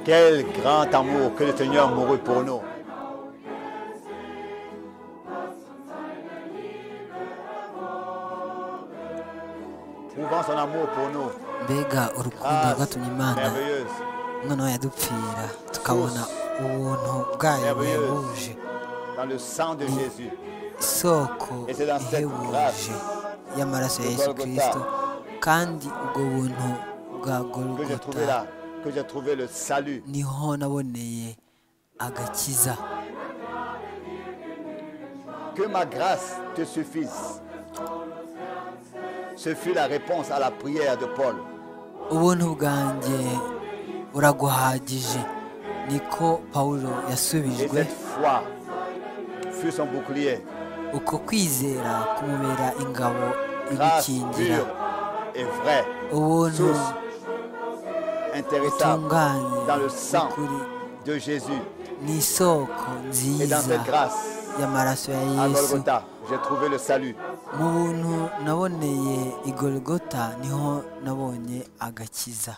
Quel grand amour que le Seigneur mourut pour nous. Trouvons son amour pour nous. mbega urukundo Grâce rwatumye imana merveilleuse. umwana wayo adupfira tukabona ubuntu bwayo buhebuje Dans le sang de Jésus. isoko Et c'est dans cette ihebuje grâce y'amaraso ya de yesu Golgotha kirisito kandi ubwo buntu bwa Que j'ai trouvé gorogota là. Que j'ai trouvé le salut. niho naboneye agakiza Que ma grâce te suffise. Ce fut la réponse à la prière de Paul. ubuntu bwanjye buraguhagije niko pawulo Et yasubijwe cette foi fut son bouclier. uko kwizera kumubera ingabo Grâce imukingira pure et vraie. ubuntu Source intéressable butunganye dans le sang n'ukuri de Jésus. ni isoko Et dans nziza cette grâce, y'amaraso ya à yesu Golgotha, j'ai trouvé le salut. mu buntu naboneye igorigota niho nabonye agakiza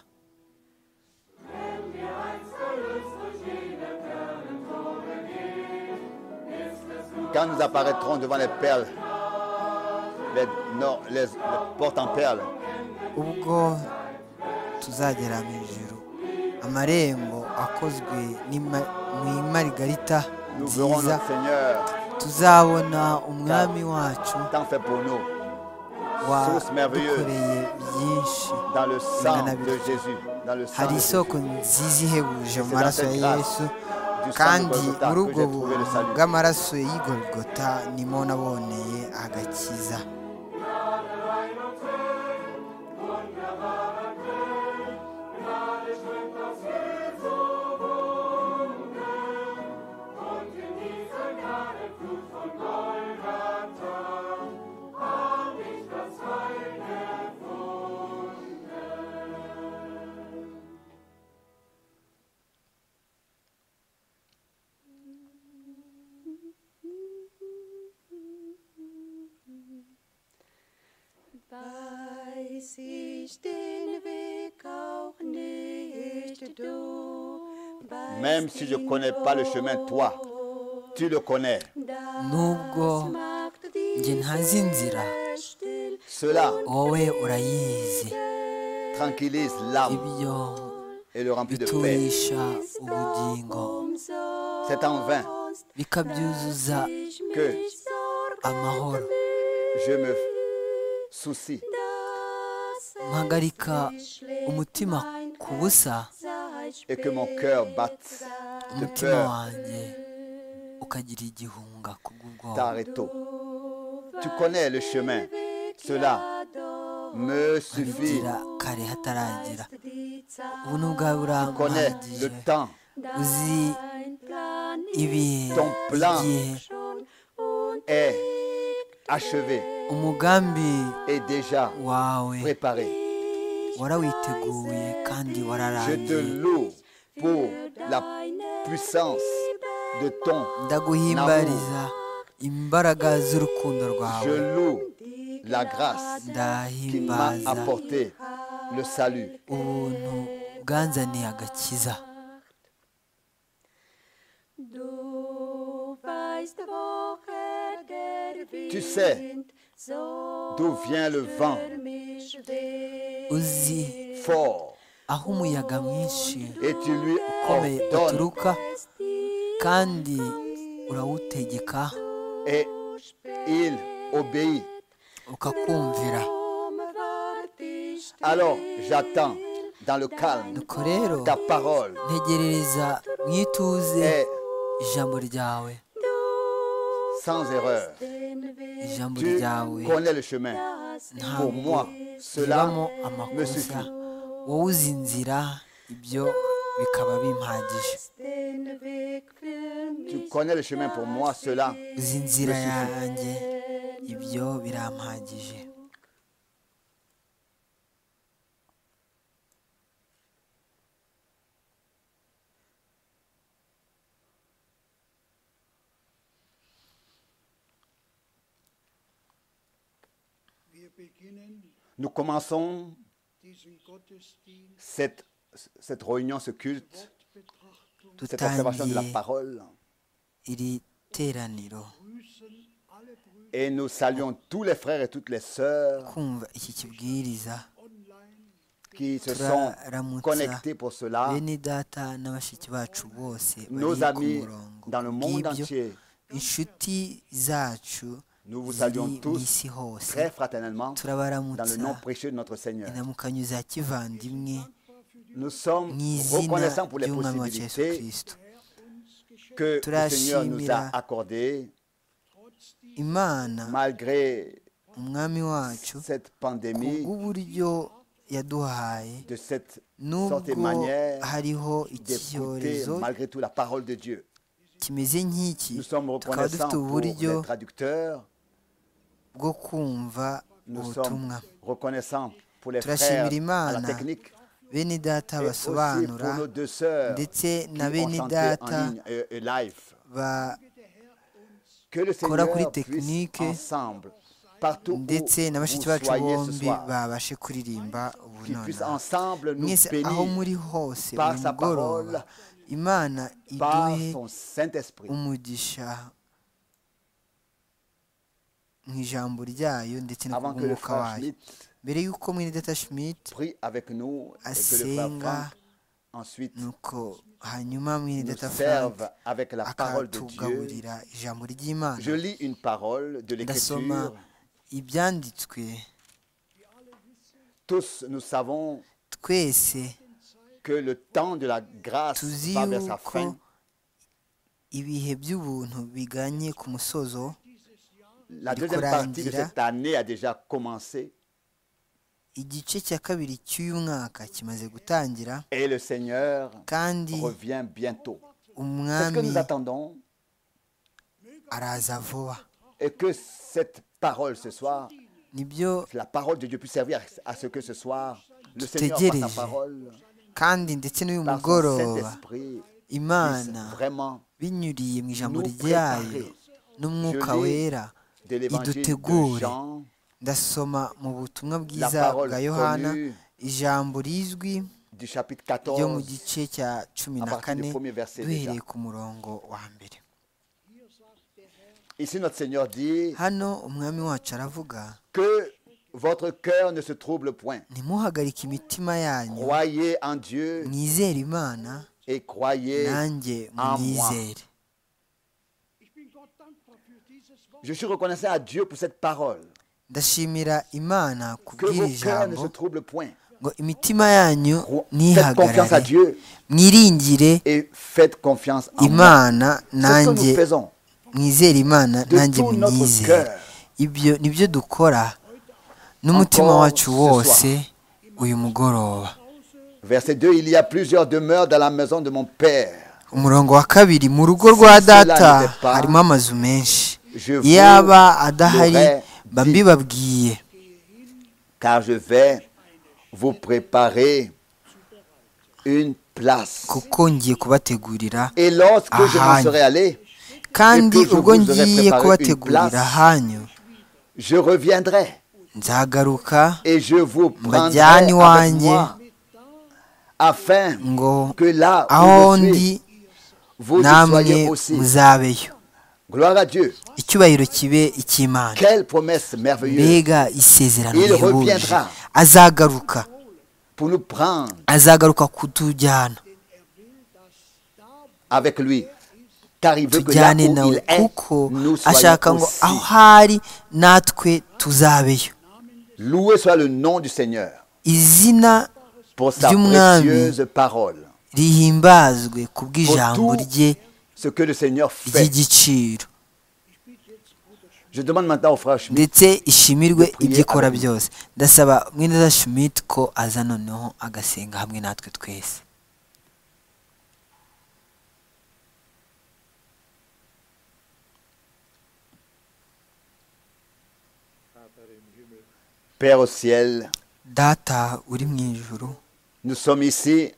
Quand nous apparaîtrons devant les perles, les, non, les- les portes en perles, ubwo tuzagera mu ijuru amarembo akozwe n'ima- mu imarigarita nous verrons nziza notre Seigneur tuzabona umwami wacu tant fait pour nous Source merveilleuse. wadukoreye byinshi dans le sang Bingana de bityo. Jésus, dans le sang de hari Jésus. isoko nziza ihebuje mu C'est maraso dans ya cette grâce yesu du sang kandi de Golgotha muri que ubwo j'ai trouvé le buntu salut. bw'amaraso y'igorigota nimo naboneye agakiza Weiß ich den Weg auch nicht, du. weißt Même si je ne ihn connais pas le chemin, toi, tu le connais. nubwo macht die njye ntazi inzira still. Cela wowe urayizi tranquillise l'âme ibyo et le remplit de paix. biturisha ubugingo Umsonst C'est en vain bikabyuzuza ich mich Que sorge, amahoro je me soucie dass mpagarika es schlägt umutima mein ku busa Herz et que mon cœur batte de umutima peur wanjye ukagira igihunga kubw'ubwoba T'arrêto. Tu connais le chemin. Cela me suffit. inzira kare hataragera die Zeit, ubu n'ubwawe Connais le buramuhagije temps, uzi ein Plan ibihe ton plan igihe schon und est achevé umugambi et déjà wawe préparé. warawiteguye kandi Je te wararangiye loue pour la puissance de ton. ndaguhimbariza imbaraga z'urukundo rwawe Je loue la grâce qui m'a ndahimbaza apporté le salut. ubuntu bwanzaniye agakiza Du weißt, woher der Wind Tu sais so D'où vient le vent für mich weht. uzi fort aho umuyaga mwinshi et tu lui ukomeye ordonnes uturuka kandi urawutegeka et il obéit. ukakumvira Wart ich Alors j'attends dans le calme nuko rero ta parole ntegerereza mu ituze est ijambo ryawe sans erreur. den Weg, ijambo Tu ryawe connais le chemin. Pour moi, cela ribamo me amakosa suffit. wowe uzi inzira ibyo bikaba bimpagije den Weg für Tu mich. connais le chemin pour moi, cela. uzi inzira yanjye ibyo birampagije Wir beginnen Nous commençons diesen Gottesdienst cet cette réunion, ce culte, cette observation de la dutangiye parole. iri teraniro Et nous saluons tous les frères et toutes les sœurs kumva iki kibwiriza qui se sont turaramutsa connectés pour cela, bene data n'abashiki bacu bose nos bari ku amis murongo dans le monde kubw'ibyo entier. inshuti zacu Nous vous ziri saluons mu tous isi hose très fraternellement dans le turabaramutsa nom précieux de notre Seigneur. inamukanyo za kivandimwe Nous sommes mu izina reconnaissants pour les ry'umwami wa yesu possibilités kirisito que le Seigneur nous a Turashimira accordées imana malgré umwami wacu cette pandémie, kubw'uburyo yaduhaye de cette sorte et nubwo manière hariho iki d'écouter cyorezo malgré tout la parole de Dieu. kimeze nk'iki Nous sommes tukaba reconnaissants dufite pour uburyo les traducteurs, bwo kumva nous sommes ubutumwa reconnaissants pour les frères turashimira à la imana technique bene data et aussi basobanura pour nos deux sœurs ndetse na qui ont bene chanté data en ligne euh, euh, live. bakora Que le kuri Seigneur puisse technique ensemble, partout où ndetse vous na bashiki bacu soyez ce bombi soir, babashe kuririmba ubu qu'ils puissent nonaha ensemble nous mwese aho bénir muri hose par uyu sa mugoroba parole, imana par iduhe son Saint-Esprit. umugisha mu ijambo ryayo ndetse no ku Avant que le bw'umwuka frère wayo Schmitt mbere y'uko mwene Schmidt prie avec nous et que le frère asenga Franck ensuite nuko hanyuma mwene nous Frank serve avec la parole de Dieu. akatugaburira ijambo ry'imana Je lis une parole de ndasoma l'Écriture. ibyanditswe Tous nous savons twese que le temps de la grâce tuzi va vers sa yuko fin. ibihe by'ubuntu biganye ku musozo La du deuxième partie de Coran dira- cette année a déjà commencé igice cya kabiri cy'uyu mwaka kimaze gutangira et le Seigneur kandi revient bientôt. C'est ce que umwami nous attendons araza vuba et que cette parole ce soir, nibyo que la parole de Dieu puisse servir à ce que ce soir, le Seigneur par Tutegereje. sa parole, kandi ndetse n'uyu par son mugoroba Saint-Esprit, puisse imana vraiment binyuriye mu ijambo nous ryayo préparer. n'umwuka Je lis wera de l'évangile de idutegure. Jean, ndasoma mu butumwa bwiza parole bwa yohana connue ijambo rizwi du chapitre ryo mu 14, gice cya cumi à na partir kane du premier verset déjà. duhereye ku murongo wa mbere Ici, notre Seigneur dit hano umwami wacu aravuga que votre cœur ne se trouble point. ntimuhagarike imitima yanyu Croyez en Dieu mwizere imana et croyez. nanjye mwizere Je suis reconnaissant à Dieu pour cette parole. ndashimira imana Que kubw'iri vos cœurs ne jambo se troublent point. ngo imitima yanyu Cro- Faites confiance à ntihagarare Dieu mwiringire et faites confiance en moi. imana C'est ce que nous nanjye faisons mwizere imana de nanjye tout notre munyizere cœur. ibyo nibyo dukora n'umutima Encore wacu ce wose uyu mugoroba Verset 2, il y a plusieurs demeures dans la maison de mon Père. umurongo wa kabiri mu rugo rwa Si cela data n'était pas, harimo amazu menshi je vous iyo aba adahari l'aurais mba dit. mbibabwiye Car je vais vous préparer une place. kuko ngiye kubategurira Et lorsque je m'en Ahan. serai allé, kandi Et puis je ubwo vous aurais ngiye préparé une kubategurira place. hanyu je reviendrai nzagaruka et je vous prendrai Mbajyane avec iwanjye. moi, afin ngo que là aho où je suis, ndi vous y soyez namwe aussi. muzabeyo Gloire à Dieu. icyubahiro kibe icy'imana Quelle promesse merveilleuse mbega isezerano Il rihebuje reviendra. azagaruka pour nous prendre azagaruka kutujyana avec lui. Car il veut que là tujyane où nawe il est, kuko nous ashaka soyons ngo aho aussi. hari natwe tuzabeyo Loué soit le nom du Seigneur izina pour sa Du mwami. précieuse parole, rihimbazwe kubw'ijambo Pour tout rye ce que le Seigneur fait. ry'igiciro Je demande maintenant au frère Schmitt ndetse ishimirwe Dupriye ibyo ikora abandi. byose ndasaba mwene Schmidt ko aza noneho agasenga hamwe natwe twese Père au ciel, data uri mu ijuru nous sommes ici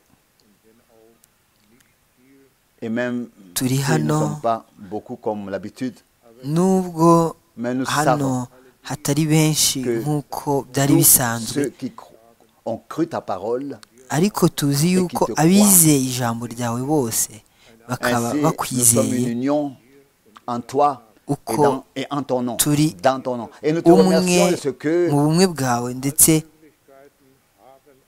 et même Turi si nous ne hano. sommes pas beaucoup comme l'habitude, nubwo mais nous hano savons hatari benshi que nk'uko byari tous bisanzwe ceux qui cro- ont cru ta parole ariko tuzi yuko te croient. abizeye ijambo ryawe bose Ainsi, bakaba nous sommes une bakwizeye union en toi et, Uko dans- et en ton nom. turi Dans ton nom. Et nous te umwe remercions de ce que mu bumwe bwawe ndetse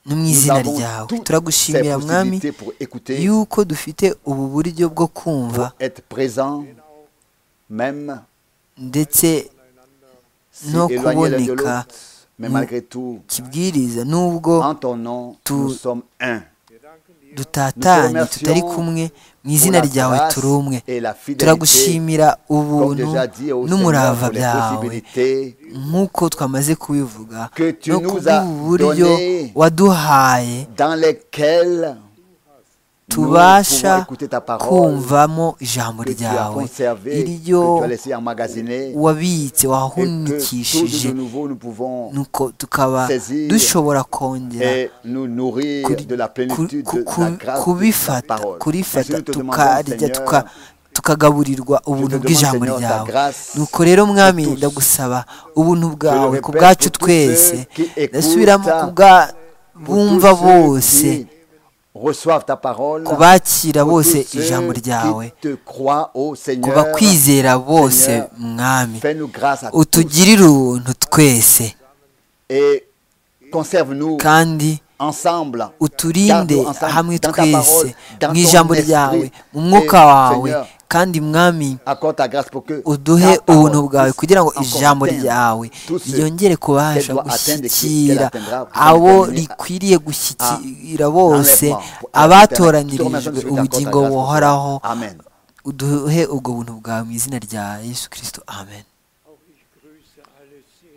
no mu nous izina avons ryawe toutes ces turagushimira mwami possibilités pour écouter, yuko dufite ubu buryo bwo kumva pour être présent, même ndetse si no éloigné l'un de kuboneka l'autre. Mais mu malgré tout, kibwiriza n'ubwo en ton nom, tout- nous sommes un. dutatanye remercions tutari kumwe mu izina pour la ryawe grâce turi umwe et la fidélité, turagushimira Comme ubuntu déjà dit au Seigneur n'umurava pour les byawe possibilités nk'uko twamaze kubivuga Que tu no nous as kubw'ubu buryo donné waduhaye dans lesquelles nous tubasha pouvons écouter ta parole kumvamo ijambo que tu as ryawe conservé, que tu iryo as laissé emmagasiner, wabitse et que tout wahunikishije de nouveau nous pouvons nuko tukaba saisir dushobora kongera et nous nourrir kuri- de la plénitude ku- de ku- la grâce de ta kubifata parole. Ainsi, kurifata nous te tukarya demandons, tuka- Seigneur, tukagaburirwa ubuntu demande, bw'ijambo Seigneur, ta ryawe grâce nuko rero mwami pour tous. ndagusaba ubuntu bwawe répète ku bwacu pour tous twese ceux qui écoutent, ndasubiramo ku bwa Pour bumva tous ceux bose qui reçoivent ta parole, ku bakira pour bose tous ceux ijambo qui ryawe te croient au ku Seigneur, bakwizera bose mwami fais-nous grâce à tous utugirire ubuntu twese et conserve-nous kandi ensemble. uturinde Garde-nous ensemble hamwe dans ta twese parole, dans ton mu ijambo esprit. ryawe mu Et, mwuka wawe Seigneur, kandi mwami Accorde ta grâce pour que uduhe ta parole ubuntu bwawe puisse kugira ngo encore ijambo atteindre ryawe tous ceux ryongere kubasha qu'elle doit atteindre et gushyikira qu'elle atteindra pour abo déterminer rikwiriye gushyikira bose enlèvement, abatoranyirijwe ubugingo Accorde ta grâce pour cela. buhoraho Amen. uduhe ubwo buntu bwawe mu izina rya yesu kirisito amen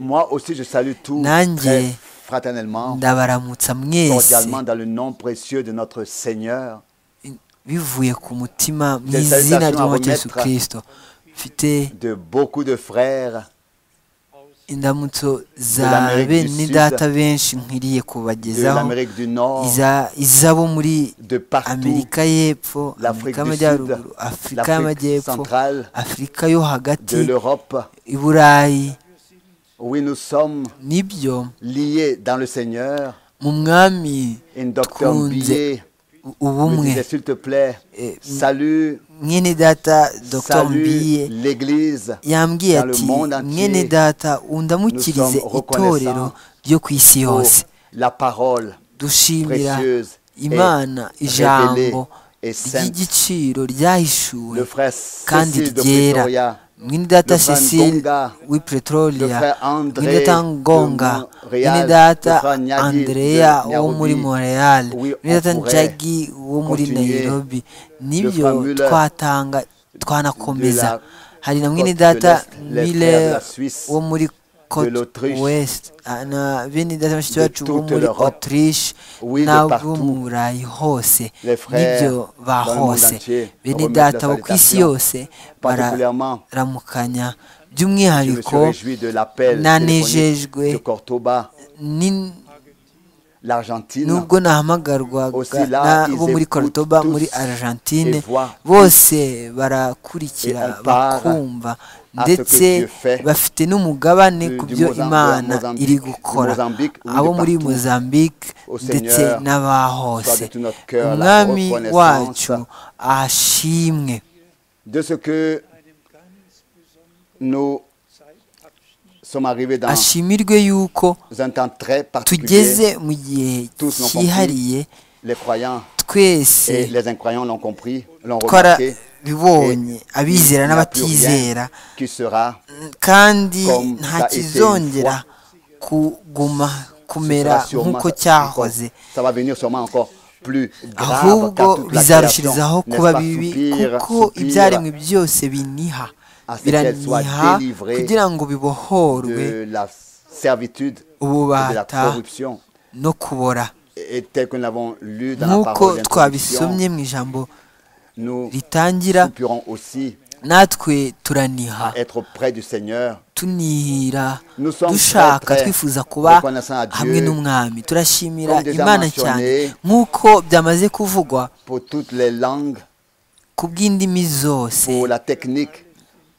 Moi aussi, je salue tous Nanjye, très fraternellement, ndabaramutsa mwese cordialement, dans le nom précieux de notre Seigneur. bivuye ku mutima mu Des izina salutations à ry'umwami yesu remettre. kirisito mfite de beaucoup de frères indamutso za l'Amérique du bene Sud, data benshi nkwiriye de kubagezaho l'Amérique du Nord, iza- izabo muri de partout, amerika y'epfo l'Afrique du amerika y'amajyaruguru Sud, afurika l'Afrique y'amajyepfo centrale, afurika yo de hagati l'Europe. i burayi Oui, nous sommes nibyo liés dans le Seigneur. mu mwami Et docteur Kunze, Billet u- me ubumwe disait, s'il te plaît, Eh, salut, mwene data dr salue mbiye l'Église. yambwiye dans le ati monde entier, mwene data nous undamukirize sommes itorero reconnaissants ryo ku isi pour yose la parole dushimira précieuse et imana révélée ijambo et sainte. ry'igiciro ryahishuwe Le frère kandi Cécile de ryera Pretoria, mwenedata le frère cecile Ngonga, le w'ipetrolia frère André mwenedata ngonga de Montréal, mwenedata le frère Nyagi andrea de wo Nairobi. muri montreal Oui, on mwenedata pourrait njagi wo muri continuer. nairobi frère nibyo Müller twatanga twanakomeza de la hari na Côte mwenedata de l'Est, les frères de la miller Suisse, wo muri Côte l'Autriche, Ouest, ah, na bene data bashiki bacu bo toute muri l'Europe, Autriche oui, de n'abo partout. mu burayi hose Les frères n'ibyo ba dans le monde hose entier bene remettent data la bo ku isi salutation. yose Particulièrement, je bararamukanya me suis by'umwihariko réjoui de l'appel téléphonique nanejejwe de Cordoba, ni- l'Argentine, nubwo nahamagarwaga Aussi là, n'abo ils muri écoutent Cordoba tous muri Argentine et voient tous. bose barakurikira Et on part bakumva à ce ndetse que Dieu fait. bafite n'umugabane Du- ku du byo Mozambique- imana Mozambique- iri du gukora Mozambique, oui, abo de muri partout. Mozambique Au ndetse Seigneur, n'abahose soit de tout notre cœur la umwami reconnaissance wacu ashimwe de ce que nous sommes arrivés dans ashimirwe yuko un temps très particulier. tugeze mu gihe Tous l'ont compris. cyihariye Les croyants twese et les incroyants l'ont compris, l'ont remarqué. twarabibonye abizera Il n'y a plus n'abatizera rien qui sera kandi Comme nta ça a été une kizongera kuguma kumera sera sûrement- nk'uko cyahoze Ça va venir sûrement encore plus grave ahubwo car toute la création, bizarushirizaho n'est-ce kuba pas, bibi soupire, kuko soupire ibyaremwe byose biniha à ce qu'elle soit biraniha délivrée kugira ngo bibohorwe de la servitude et de la ububata corruption. no kubora Et et tel que nous l'avons lu dans la nk'uko parole d'introduction, twabisomye mu ijambo nous ritangira soupirons aussi natwe turaniha à être auprès du Seigneur. tunihira Nous sommes dushaka très, très twifuza kuba reconnaissants à Dieu. hamwe n'umwami turashimira Comme déjà imana mentionné, cyane nk'uko byamaze kuvugwa Pour toutes les langues, ku bw'indimi zose pour la technique,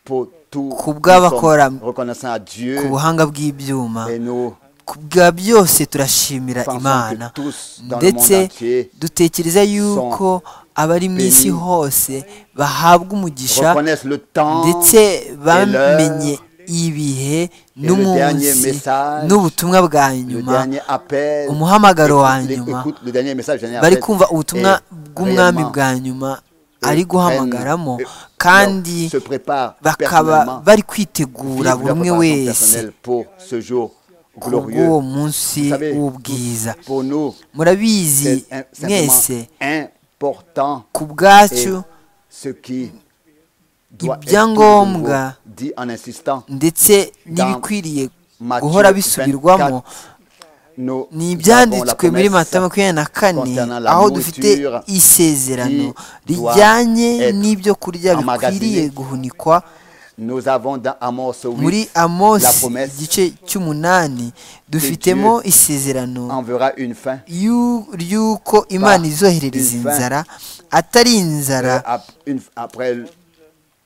pour tout, Ku bw'abakora reconnaissant à Dieu ku buhanga bw'ibyuma et nous ku bwa byose turashimira Pensons que imana tous dans le ndetse monde entier dutekereza yuko abari mu isi bénis, hose bahabwa umugisha reconnaissent le temps ndetse bamenye et ibihe dernier n'umunsi message, n'ubutumwa bwa le nyuma dernier appel, umuhamagaro wa écoute- nyuma écoute le dernier message, le dernier bari appel kumva ubutumwa est bw'umwami réellement bwa nyuma ari guhamagaramo prennent- kandi se préparent bakaba personnellement, bari kwitegura vivent buri leur umwe préparation wese personnelle pour ce jour glorieux. kubw'uwo Vous munsi savez, w'ubwiza tous, pour nous, murabizi c'est un- mwese simplement important ku et bwacu ce qui doit être toujours ibyangombwa dit en insistant. ndetse n'ibikwiriye Matthieu guhora 24, bisubirwamo Nous avons la ni ibyanditswe muri promesse mata makumyabiri na kane concernant la aho dufite nourriture isezerano qui doit rijyanye être n'ibyo kurya bikwiriye emmagasinée. guhunikwa Nous avons dans Amos 8 muri la amosi promesse igice cy'umunani dufitemo Dieu isezerano enverra une fin y'u- y'uko imana Par izoherereza une fin. inzara atari inzara euh, ap- une- après le-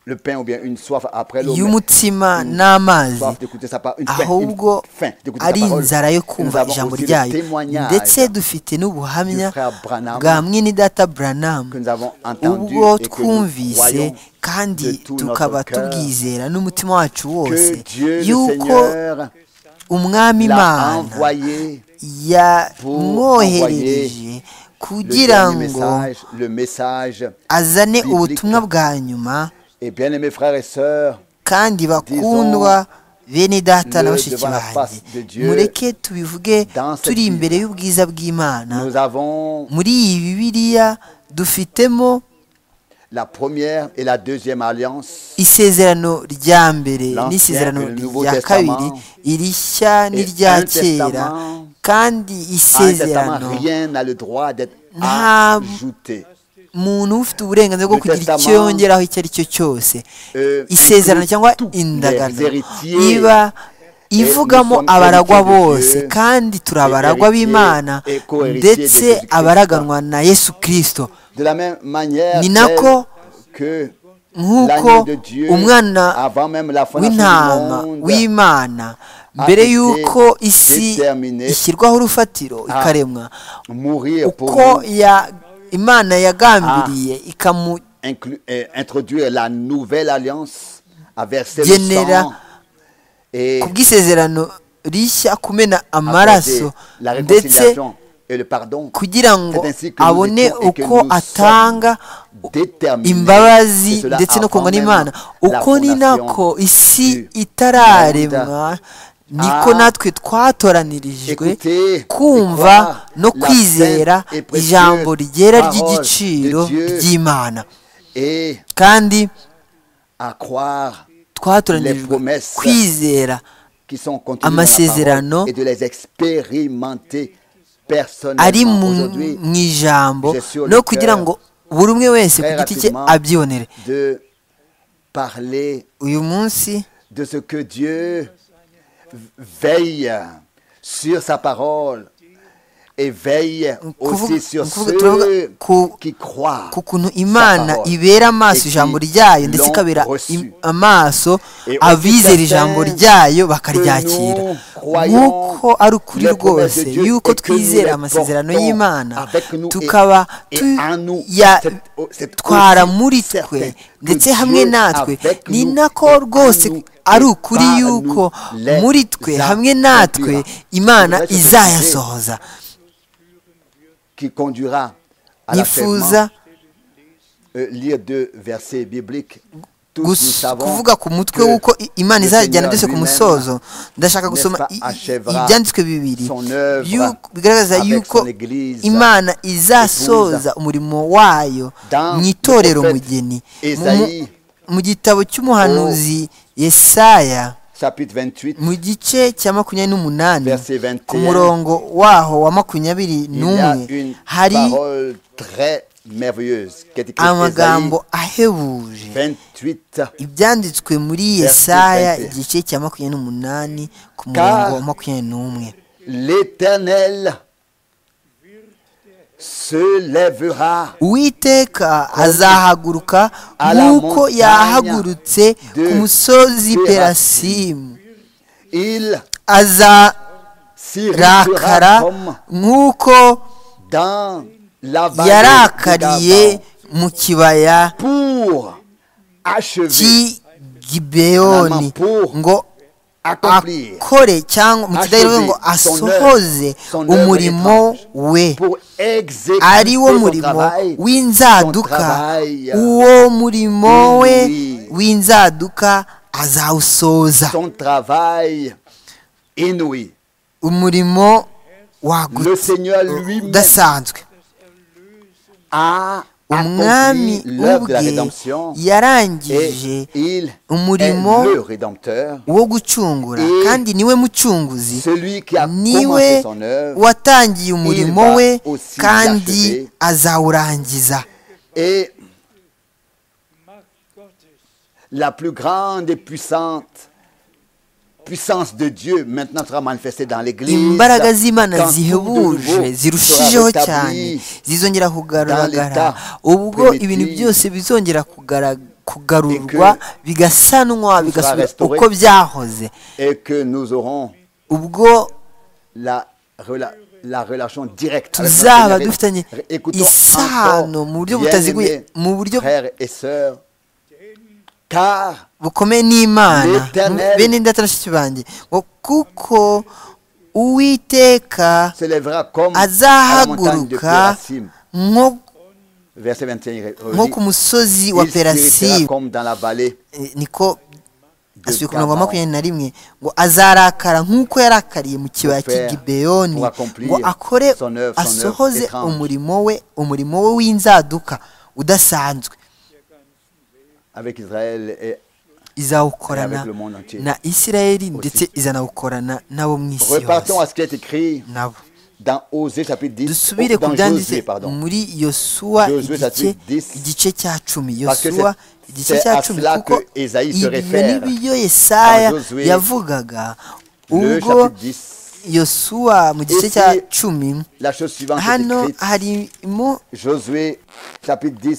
le pain ou bien une soif après l'eau. mais y'umutsima une n'amazi soif d'écouter sa parole, une faim, ahubwo une faim d'écouter sa ari parole. inzara Et yo nous kumva avons ijambo aussi le ryayo témoignage ndetse dufite n'ubuhamya du frère Branham bwa mwene data Branham que nous avons entendu ubwo et que nous twumvise croyons kandi de tout tukaba notre cœur tubwizera n'umutima wacu wose que Dieu le yuko Seigneur umwami l'a imana envoyé yamwoherereje le kugira dernier ngo message, le message. azane biblique. ubutumwa bwa nyuma Et bien aimés frères et sœurs, kandi bakundwa bene data na le bashiki devant la banjye face de Dieu, mureke tubivuge dans cette Bible. turi imbere y'ubwiza bw'imana nous avons muri iyi bibiliya dufitemo la première et la deuxième alliance. isezerano rya mbere L'Ancien n'isezerano et le Nouveau rya Testament. kabiri irishya n'irya un kera testament- kandi En testament, isezerano rien n'a le droit d'être Ah, ajouté. umuntu ufite uburenganzira bwo Le kugira icyo testament, yongeraho icyo ari cyo cyose euh, isezerano inclut cyangwa tous les indagano héritiers. iba ivugamo nous sommes abaragwa héritiers de bose Dieu, kandi turi les abaragwa héritiers b'imana et co-héritiers de ndetse Jésus-Christ. abaraganwa na yesu kirisito De la même manière Ni nako tel que nk'uko l'agneau de Dieu, umwana avant même la fondation du w'intama monde, w'imana mbere été y'uko isi déterminé ishyirwaho urufatiro ikaremwa mourir pour uko nous, ya- imana yagambiriye ikamu inclu- euh, introduire la nouvelle alliance à verser le Généra- sang et ku bw'isezerano rishya kumena amaraso apporter la ndetse réconciliation et le pardon. kugira ngo C'est ainsi que nous abone étions et que uko nous sommes atanga déterminés. imbabazi Et cela ndetse no avant kungwa même n'imana la uko ni fondation nako isi du itararemwa niko Ah. natwe twatoraniririjwe Écoutez, kumva et no croire la kwizera sainte et précieuse ijambo ryera parole ry'igiciro de Dieu. ry'imana et kandi à croire Les twatoranirijwe promesses. kwizera qui sont contenues dans la Amasezerano. parole et de les expérimenter ari personnellement mu aujourd'hui mu ijambo j'ai sur no le kugira cœur ngo buri umwe wese ku très giti cye rapidement abyibonere de parler uyu munsi de ce que Dieu veille sur sa parole et veille aussi Kuvuga- sur kuvuga- turavuga ceux ku- qui croient. ku kuntu sa imana parole ibera amaso et ijambo qui ryayo ndetse l'ont ikabera reçu. im- amaso Et abizera aussi ijambo certains ryayo que bakaryakira nous croyons nk'uko ari ukuri les promesses rwose de Dieu y'uko et que nous twizera les amasezerano portons y'imana avec nous et- tukaba et en nous. C'est- c'est tuyatwara aussi muri certain twe que ndetse Dieu hamwe natwe avec ni nous nako et en rwose nous ari et ukuri par y'uko nous les muri twe hamwe accomplira. natwe imana Voudrais-je te demander izayasohoza qui conduira à l'achèvement. nifuza Euh, lire deux versets bibliques. Tous nous gus- savons kuvuga ku mutwe que w'uko i- imana le izajyana Seigneur byose ku lui-même musozo ndashaka gusoma n'est-ce i- pas, i- achèvera ibyanditswe bibiri son œuvre y'uko- bigaragaza avec yuko son Église imana izasoza umurimo wayo Dans mu le itorero prophète mugeni Mu- Esaïe, mu- mu gitabo cy'umuhanuzi yesaya chapitre 28, mu gice cya makumyabiri n'umunani verset 21, ku murongo waho wa makumyabiri il y a n'umwe une hari parole très merveilleuse qui est écrite amagambo ahebuje Ésaïe 28. ibyanditswe muri Verse yesaya 20. igice cya makumyabiri n'umunani ku murongo wa makumyabiri n'umwe L'Éternel se lèvera uwiteka azahaguruka à la nk'uko montagne yahagurutse de ku musozi Perasimu. perasimu Il aza sirisura rakara comme nk'uko dans la vallée yarakariye d'Aban mu kibaya pour achever, cy'i gibeyoni ngo accomplir, akore cyangwa mu kidahiro ngo asohoze umurimo we pour exécuter ari wo son murimo travail, w'inzaduka uwo murimo we w'inzaduka azawusoza son travail inouï. umurimo wagutse Le Seigneur lui-même udasanzwe a umwami accompli l'œuvre de la ubwe rédemption yarangije et il est umurimo le rédempteur, wo gucungura Et kandi niwe mucunguzi celui qui a niwe commencé son œuvre watangiye umurimo va we aussi kandi l'achever. azawurangiza et la plus grande et puissante puissance de Dieu maintenant sera manifestée dans l'Église. imbaraga z'imana quand tout de nouveau zihebuje zirushijeho sera cyane rétabli. zizongera kugaragara l'état ubwo primitif. ibintu byose bizongera kugara- kugarurwa bigasanwa tout bigasubira sera restauré. uko byahoze et que nous aurons ubwo la, rela- la relation directe. avec notre tuzaba Seigneur. dufitanye Ré- Écoutons isano encore, mu buryo bien-aimés butaziguye mu buryo frères et sœurs, car bukomeye n'imana L'Éternel. bene data bashiki banjye ngo kuko uwiteka se lèvera comme à la montagne de azahaguruka Pérasim. nko- Verset 21. nko redit, ku musozi wa Il s'irritera perasimu comme dans la vallée Eh, niko de asubiye ku murongo wa Gabaon. makumyabiri na rimwe ngo azarakara nk'uko yarakariye mu kibaya cy'i Faire gibeyoni pour accomplir ngo akore son œuvre, son asohoze œuvre étrange. umurimo we umurimo we w'inzaduka udasanzwe avec Israël et izawukorana Avec le monde entier. na isirayeli Aussi. ndetse izanawukorana n'abo mu isi repartons à yose ce qui est écrit nabo dans Osée chapitre 10 dusubire oh, ku dans byanditse Josué pardon muri yosuwa Josué igice chapitre 10, igice cya cumi parce que yosuwa c'est- igice c'est cya à cumi cela kuko que Esaïe se ibyo réfère. n'ibyo yesaya Dans Josué, yavugaga le ubwo chapitre 10 yosuwa mu gice Ici, cya cumi la chose suivante est hano écrite harimo Josué chapitre 10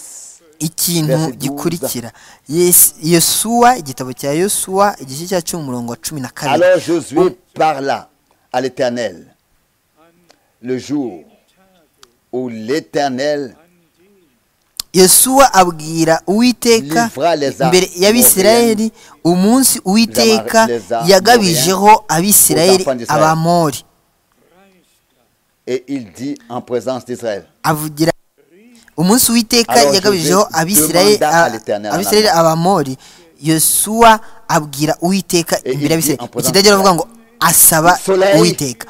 ikintu Verse gikurikira Yes- yosuwa igitabo cya yosuwa igice cya cumi umurongo wa cumi na kabiri alors Josué parla à l'Éternel le jour où l'Éternel yosuwa abwira uwiteka Livra les armes imbere y'abisirayeli umunsi uwiteka Les armes yagabijeho abisirayeli aux enfants d'Israël. abamori et il dit en présence d'Israël avugira umunsi uwiteka Alors, yagabijeho Joseph abisirayeli demanda à l'Éternel, abisirayeli abamori yosuwa abwira uwiteka Et il imbere dit en y'abisirayeli présence ikidagera avuga ngo asaba Soleil, uwiteka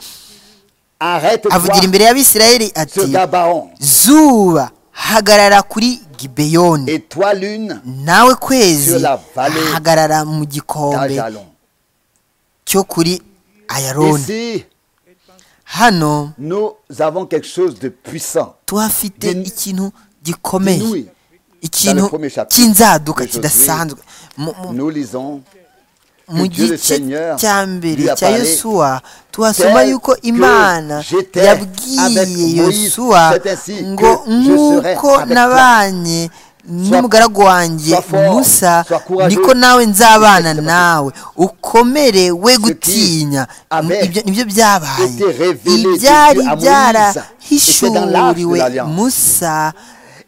arrête-toi avugira imbere y'abisirayeli ati sur Gabaon zuba hagarara kuri gibeyoni et toi lune nawe kwezi Sur la vallée hagarara mu gikombe d'Ajalon cyo kuri ayaroni ici hano nous avons quelque chose de puissant tuhafite Din- ikintu Dinouï. gikomeye Dans le ikintu premier chapitre cy'inzaduka de Josué, kidasanzwe Mu- mu- nous lisons mu Dieu le gice Seigneur cya mbere lui a cya parlé yosuwa tuhasoma tel yuko que imana j'étais avec yabwiye Moïse, yosuwa c'est ainsi ngo que je serai nk'uko avec nabanye n'umugaragu wanjye sois fort, musa sois courageux, niko nawe nzabana respecte ma- nawe ukomere we qui gutinya avait ibyo nibyo byabaye été révélé de ibyari Dieu à Moïse, était dans l'arche de byarahishuriwe l'Alliance. musa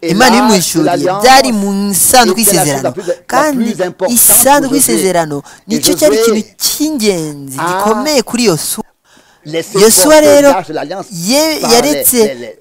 Et imana l'arche de ibimuhishuriye l'Alliance byari mu isanduku était la chose y'isezerano la plus- la kandi plus importante isanduku pour Josué. y'isezerano nicyo Et cyari Josué ikintu cy'ingenzi a- gikomeye kuri yosuwa les yosuwa efforts de rero l'arche de l'alliance ye- par yaretse les- les-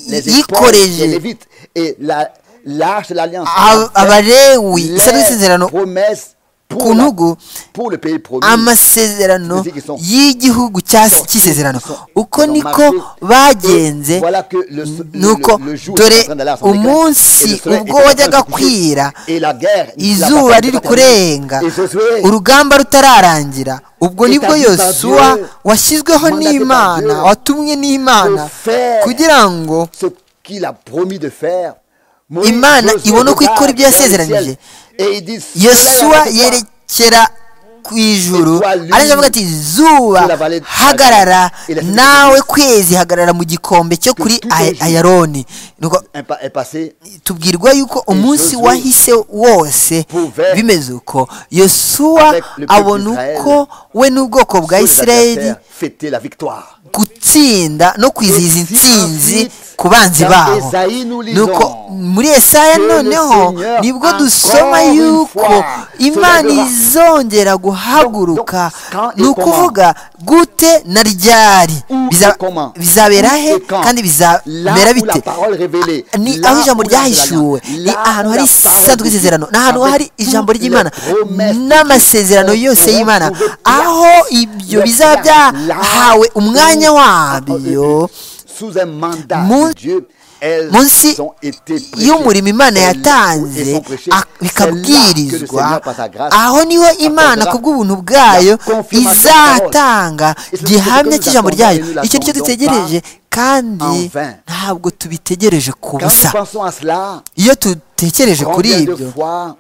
les- les yikoreje. épaules des Lévites. et la l'arche de l'alliance Ab- abarewi les isanduku y'isezerano promesses ku pour, la- ntugu pour le pays promis amasezerano Ils sont- y'igihugu cya cy'isezerano sont- uko ils ont niko marqué. bagenze Voilà que le so- le- nuko le- le jour était en dore train d'aller à son éclat, et le umunsi soleil ubwo était en train de wajyaga se coucher, kwira et la guerre, la izuba bataille riri était terminée. kurenga Et Josué, urugamba rutararangira ubwo Établi nibwo par yosuwa Dieu, washyizweho mandaté par n'imana Dieu, watumwe n'imana pour faire kugira ngo ce qu'il a promis de faire Moïse, Imana Josué ibone uko regarde ikora ibyo vers le yasezeranije. ciel, et il dit, Soleil, yosuwa arrête-toi. yerekera ku ijuru Étoile, ariko avuga ati zuba la vallée de- hagarara Il a fait- nawe kwezi hagarara mu gikombe cyo Que kuri tout Ay- un jour- ayaroni Nuko est pa- est passé tubwirwa yuko umunsi Josué wahise wose pouvait bimeze uko yosuwa avec le peuple abona d'Israël uko we n'ubwoko bwa sur les isirayeli adversaires fêter la victoire. gutsinda no kwizihiza Et si intsinzi ensuite, ku banzi dans babo Esaïe nous lisons nuko muri esaya que le noneho Seigneur nibwo encore dusoma une yuko fois imana soulèvera. izongera guhaguruka Donc, donc, ni quand et ukuvuga gute na ryari Où et Biza- comment? bizabera Où he et quand? Là kandi bizamera où la bite parole révélée, ni là aho ijambo où la ryahishuwe alliance, ni là ahantu où hari la parole isanzwe de Dieu, isezerano ni ahantu avec hari ijambo toutes les ry'imana promesses de n'amasezerano Dieu, yose on y'imana trouve aho ibyo le bizaba plan, là byahawe umwanya où- wabyo sous un mandat Mun- de Dieu, elles munsi ont été prêchées. y'umurimo imana Elles- elles yatanze sont prêchées. ak- C'est là que le bikabwirizwa Seigneur, par sa grâce, aho niho imana apportera ku bw'ubuntu bwayo la confirmation de la parole. izatanga Et c'est ce que gihamya nous cy'ijambo attendons ryayo et nous icyo nicyo l'attendons dutegereje kandi en vain. ntabwo tubitegereje ku Quand nous busa pensons à cela, iyo dutekereje kuri combien de ibyo fois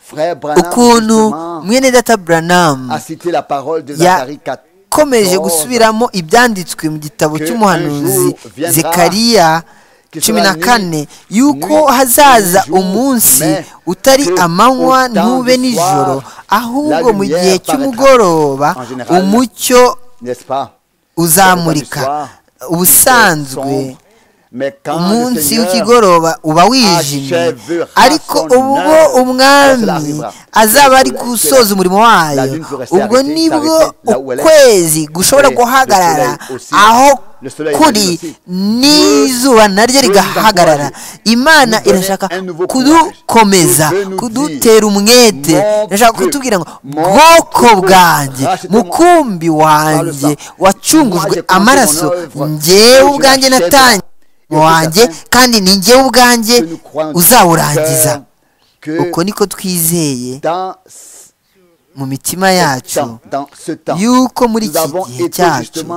frère Branham ukuntu justement, mwene data buranamu a cité la parole de Ya- Zacharie 4. komeje gusubiramo ibyanditswe mu gitabo Que cy'umuhanuzi un jour viendra, zekariya que cumi na sera kane nuit, yuko nuit, hazaza jour, umunsi mais utari que amanywa au temps ntube du nijoro soir, ahubwo la mu lumière gihe paraîtra. cy'umugoroba En général, umucyo N'est-ce pas uzamurika Le temps du soir, ubusanzwe sombre, mais quand le umunsi Seigneur w'ikigoroba uba wijimye achèvera ariko son ubwo œuvre, cela umwami arrivera. azaba ari Le soleil gusoza umurimo wayo La lune peut rester ubwo arrêtée, nibwo s'arrêter là où elle est. ukwezi gushobora Et le guhagarara soleil aussi. aho Le soleil et la kuri lune aussi. n'izuba naryo nous rigahagarara imana Nous donner irashaka un nouveau kudukomeza courage. Je veux nous kudutera umwete Mon Dieu, irashaka kutubwira ngo mon bwoko Dieu, bwanjye rachetez-moi par mukumbi le wanjye sang. Moi, wacungujwe j'ai commencé mon amaraso œuvre. njyewe Et je ubwanjye l'achèverai. natangiye Et c'est wanjye certain kandi ni njyewe ubwanjye que nous croyons de uzawurangiza cœur que uko niko twizeye dans ce mu mitima yacu temps, dans ce temps, yuko muri nous iki avons gihe été cyacu justement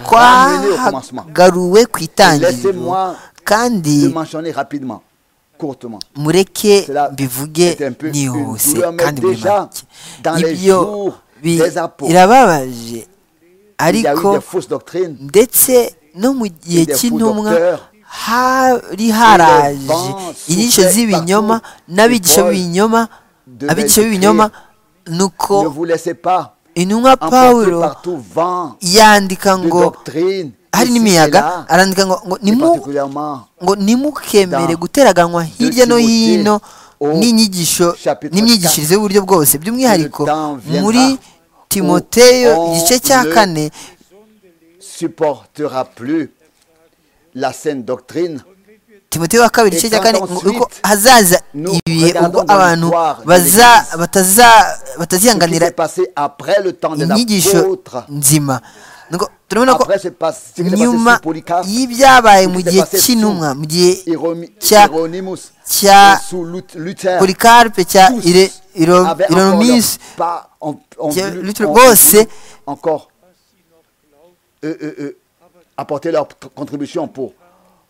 ramenés au commencement. twagaruwe ku itangiriro Laissez-moi kandi Je mentionner rapidement, courtement. mureke Cela mbivuge est un peu une nihuse douleur, mais kandi muri déjà make dans les ibyo jours bi- des apôtres, birababaje Il y a eu ariko des fausses doctrines. ndetse no mu gihe des faux cy'intumwa docteurs, hari des haraje vents inyigisho soufflaient z'ibinyoma partout, n'abigisha et Paul b'ibinyoma devait abigisha écrire, b'ibinyoma nuko Ne vous laissez pas intumwa emporter pawulo partout vent yandika de ngo doctrine. hari ici et n'imiyaga là, arandika ngo ngo et nimu particulièrement ngo nimukemere Dans guteraganwa hirya no Timothée hino au n'inyigisho chapitre n'imyigishirize y'uburyo bwose by'umwihariko Le temps viendra muri où timoteyo on igice cya ne kane supportera plus la saine doctrine. timoteyo wa kabiri igice cya kane Examples ngo ensuite, uko hazaza nous ibihe ubwo regardons dans abantu l'histoire de baza l'Église. bataza- Ce qui batazihanganira s'est passé après le temps des inyigisho apôtres, nzima Nuko turabona ko après ce pas- ce qui s'est passé nyuma sous Polycarpe, y'ibyabaye ce mu qui s'est gihe passé cy'intumwa sous mu gihe Hieromi- cya Hieronymus, cya et sous Lut- Luther, polikaripe cya tous Ire- Iro- avaient encore leur ironomisi part, ont- ont Tiens, voulu- Luther ont Boss, voulu c'est- encore euh, euh, euh, apporter leur t- contribution pour,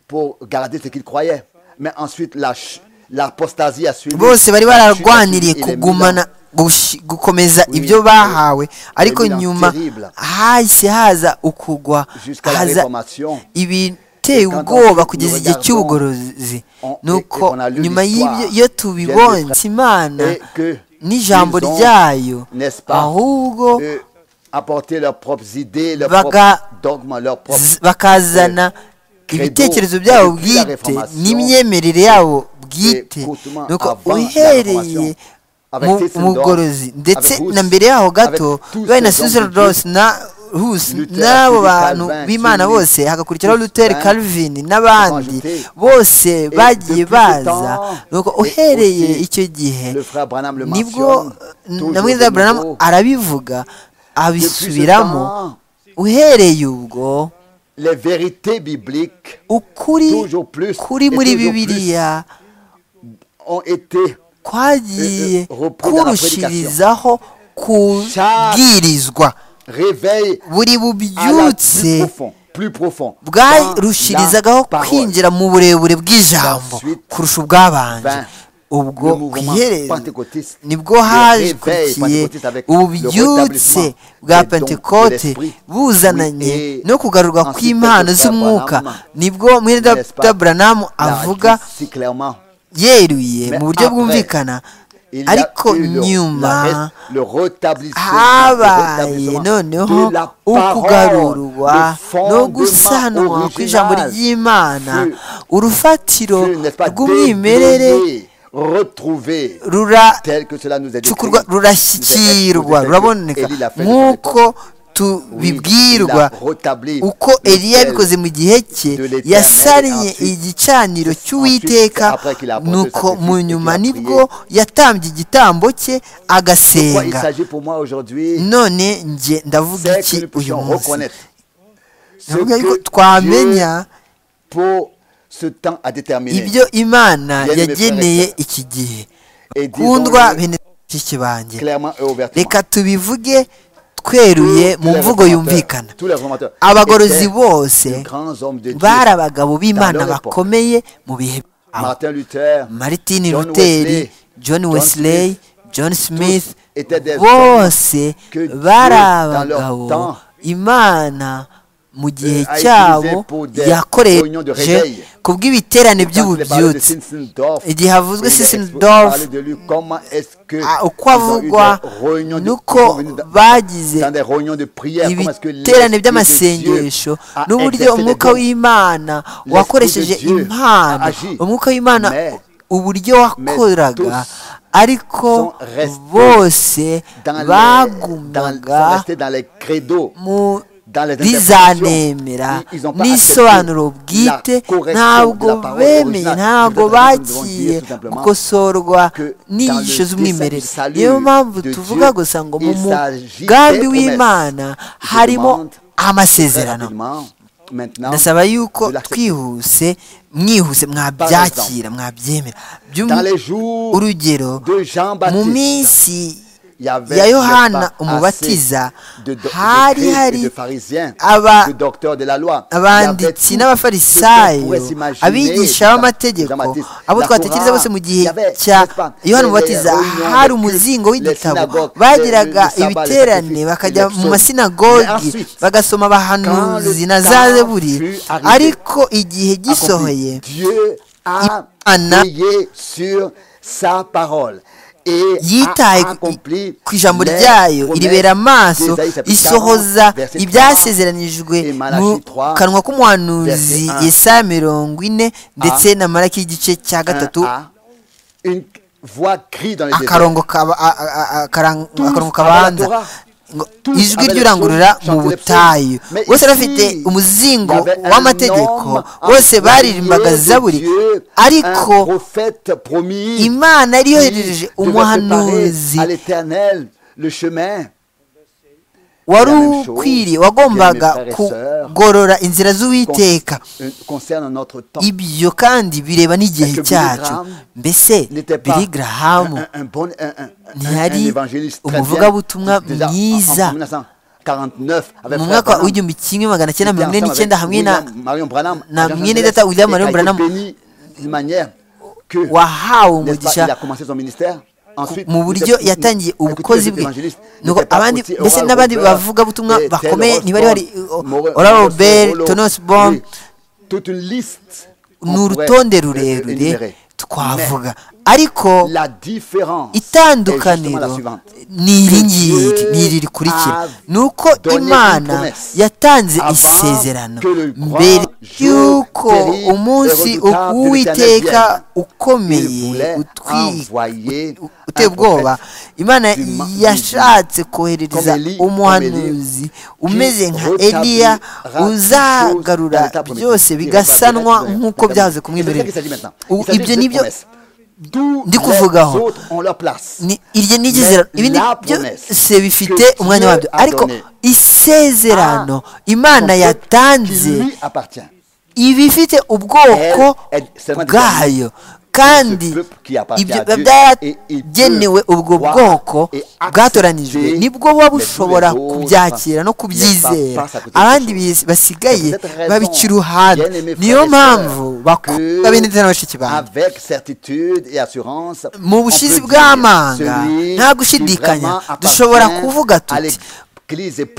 pour garder ce qu'ils croyaient. Mais ensuite, la ch- l'apostasie a suivi. bose bari La chute a suivi bararwaniriye et les kugumana Milans. gushi- gukomeza Oui, ibyo bahawe ariko Milan nyuma terrible. hahise haza ukugwa Jusqu'à la haza réformation, ibiteye Quand ubwoba ensuite kugeza nous igihe regardons, cy'ubugorozi on- et- nuko et on a lu nyuma y'ibyo l'histoire iyo des tubibonye frères. imana et que n'ijambo ils ont, ryayo n'est-ce pas, ahubwo euh, apporter leurs propres idées, leurs Baga- propres dogmes, leurs propres z- bakazana credo ibitekerezo byabo depuis la bwite Réformation n'imyemerere yabo Et bwite courtement nuko avant la uhereye Reformation, avec mu- Tessendorf, mu bugorozi ndetse avec Hus, na mbere yaho gato avec tous babaye na ces hommes suzel de Dieu, ross na hus Luther, n'abo Calvin, bantu b'imana Zwingli, bose hagakurikiraho luther Calvin, calvin n'abandi Rajouté. bose Et bagiye depuis ce temps, baza nuko et uhereye aussi, icyo gihe le frère Branham le nibwo mentionne, na toujours mwiza de Branham nouveau. arabivuga abisubiramo Depuis ce temps, uhereye ubwo les vérités bibliques ukuri Toujours plus kuri et muri toujours plus. bibiliya ont été kwagiye Eh, eh, repris dans la kurushirizaho kubwirizwa réveillées à buri la bubyutse plus profond, plus profond. dans la bwarushyirizagaho parole. kwinjira mu burebure bw'ijambo Ensuite, kurusha ubwabanje vingt. ubwo le mouvement kwihereza pentecôtiste, nibwo le réveil hajwikiye pentecôtiste avec ububyutse le bwa rétablissement des dons de pentekote l'esprit. buzananye Oui, et no kugaruka ensuite, kw'impano Dr. z'umwuka Branham, nibwo mwene n'est-ce pas, dr buranamu l'a avuga dit si clairement. yeruye Mais mu buryo après, bwumvikana Il y a ariko eu le- la nyuma res- le rétablissement, habaye le rétablissement noneho de la parole, ukugarurwa le fondement no gusanwa kw'ijambo original. ry'imana Ce- urufatiro Ce n'est pas rw'umwimerere dédouané, retrouvé rura tel que cela nous est décrit. cukurwa rurashyikirwa ruraboneka nk'uko tubibwirwa uko eliya yabikoze mu gihe cye yasariye igicaniro cy'uwiteka nuko mu nyuma nibwo yatambye igitambo cye Quoi il agasenga s'agit pour moi aujourd'hui, none njye ndavuga c'est iki que nous uyu puissions munsi reconnaître ce ndavuga yuko que twamenya Dieu, pour ce temps a déterminé. ibyo imana Bien-aimés yageneye frères iki gihe Et kundwa disons-le bene bashiki banjye clairement et ouvertement. reka tubivuge tweruye Tous mu les mvugo réformateurs- yumvikana tous les réformateurs abagorozi étaient bose de grands hommes de Dieu. bari abagabo b'imana Dans leur époque. bakomeye mu bihe byabo Martin Luther, martin John luteri Wesley, john John wesley Smith, john smith étaient des bose que Dieu, bari dans leur abagabo temps, imana mu gihe a utilisé cyabo pour des réunions de yakoreje réveil. ku Quand bw'ibiterane il est parlé de by'ububyutsi Zinzendorf, igihe havuzwe il est expo- Zinzendorf, parlé de lui, comment est-ce que Ah, ils uko ont eu des avugwa réunions de- nuko ils sont venus dans- bagize dans des réunions de prière, comment est-ce que ibiterane l'Esprit de Dieu by'amasengesho a n'uburyo exercé des umwuka dons. w'imana de wakoresheje Dieu a impano agi. umwuka w'imana Mais- uburyo wakoraga tous ariko sont restés bose Dans les- dans- bagumaga sont restés dans les credos, mu dans les interprétations. bizanemera Ils- ils ont pas n'isobanuro accepté bwite la correction de la ntabwo parole bemeye originale. ntabwo Nous devons bakiye dire tout simplement gukosorwa que n'inyigisho dans le z'umwimerere dessein du niyo salut mpamvu de tuvuga Dieu, gusa ngo mu il s'agit mugambi des w'imana promesses. Je harimo demande Très amasezerano rapidement, maintenant, ndasaba yuko de l'accepter. twihuse mwihuse mwabyakira mwabyemera By'um- Dans les jours urugero de Jean-Baptiste, mu minsi il y avait ya le yohana pas umubatiza assez de, do- de, hari prêtres et hari de pharisiens, aba de docteurs de la loi. Il y avait abanditsi tout ce qu'on n'abafarisayo pourrait s'imaginer abigisha dans- b'amategeko Jean-Baptiste. abo La twatekereza Torah, bose mu il gihe y avait, cya n'est-ce pas, yohana les umubatiza réunions hari de umuzingo culte, les w'igitabo synagogues, bagiraga les- le sabbat, les ibiterane sacrifices, bakajya les mu psaumes. masinagogi Mais ensuite, bagasoma abahanuzi quand na le za temps zeburi fut arrivé, ariko igihe gisohoye accompli. Dieu a Imana veillé sur sa parole. Et yitaye a accompli ku ijambo les ryayo promesses iribera amaso d'Ésaïe, chapitre 40, isohoza verset 30. ibyasezeranijwe et Malachi mu 3, kanwa k'umuhanuzi verset 1. yesaya mirongo ine ndetse na maraki y'igice cya gatatu Un A, une voix crie dans les désert. akarongo kaba- a- a- a- akarang- Tous akarongo avaient la kabanza Torah. ngo Tous ijwi avaient ry'urangurura la Torah, mu chantaient les butayu psaumes. Mais bose ici, bafite umuzingo il y avait un w'amategeko homme, un bose baririmbaga envoyé de zaburi Dieu, ariko un prophète promis imana yari qui yohereje devait umuhanuzi préparer à l'éternel le chemin wari la même chose, ukwiriye wagombaga bien-aimés frères et sœurs, kugorora inzira con- z'uwiteka euh, concerne notre temps. ibyo kandi bireba n'igihe Est-ce que cyacu Billy Graham mbese n'était pas bili un, garahamu un- un bon un, un- un- un ntiyari évangéliste très umuvugabutumwa bien, déjà en- en, mwiza 1949 avec mu frère mwaka Branham, w'igihumbi kimwe magana il était cyenda mirongo ine ensemble n'icyenda avec hamwe na William Marion Branham, na agent mwene Angeles, data William et Marion qui a été Branham. béni d'une manière que wahawe n'est-ce pas, il a umugisha commencé son ministère Ensuite, mu il buryo était- yatangiye il- ubukozi écoutez, les bwe évangélistes nuko n'étaient pas abandi aussi mbese Oral n'abandi Roberts, bavugabutumwa et Ted bakomeye ntibari bari Rolston, uh, Morel- Oral Morel- Robert Rollo, Tonosbon oui, toute une liste on ni pourrait, urutonde euh, rurerure énumérer. twavuga ariko La différence est justement la itandukaniro suivante. ni iri ngiri Dieu ni iri rikurikira a ni uko donné une imana promesse yatanze avant isezerano que le grand mbere jour y'uko terrible et umunsi redoutable de l'Éternel w'uwiteka Il ukomeye voulait utwi- envoyer un uteye prophète ubwoba imana du ma- du- yashatse koherereza comme Eli- umuhanuzi comme Eli, umeze nka qui eliya rétablira uzagarura toutes choses dans l'état byose promis. bigasanwa Qui nk'uko rétablira- byahoze ku Et c'est ça qu'il mwimerere s'agit maintenant. U- Il s'agit ibyo de nibyo promesses. Tous les ndi kuvugaho. autres ont leur place. ni iryo Mais n'igizerano ibindi la byose promesse bifite que umwanya Dieu wabyo a ariko donnée isezerano imana Son peuple yatanze qui lui appartient. iba ifite ubwoko Elle- elle- seulement bwayo kandi Ce peuple qui appartient ibyo à Dieu, et il byaragenewe peut ubwo croire bwoko et accepter bwatoranijwe nibwo buba les bushobora tous les autres kubyakira no ne pas- kubyizera pas à côté de abandi quelque bis- basigaye C'est peut-être raison, babica uruhande bien-aimés niyo frères et mpamvu sœurs, que bakunda bene na bashiki banjye avec certitude et assurance mu bushizi bw'amanga nta gushidikanya dushobora kuvuga tuti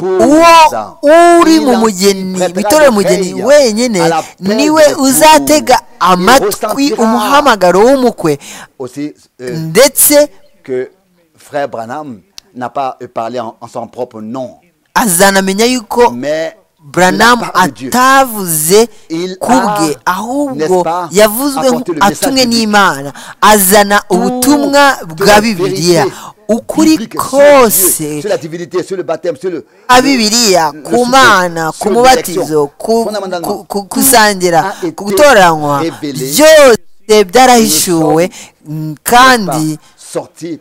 uwo uri mu mugeni mu itorero mugeni wenyine niwe uzatega amatwi umuhamagaro w'umukwe aussi euh, ndetse que frère Branham n'a pas euh, parlé en, en son propre nom azanamenya yuko mais Branham de la part de Dieu. atavuze Il ku bwe a, ahubwo n'est-ce pas, yavuzwe apporté le atumwe message n'imana azana ubutumwa bwa la bibiliya vérité ukuri biblique sur kose Dieu, sur la divinité sur le baptême sur le a le- bibiliya le- le ku soutien, mana ku sur mubatizo l'élection. ku Fondamentalement, ku- ku- gusangira a été ku gutoranywa révélé. byose byarahishuwe mm, kandi sorti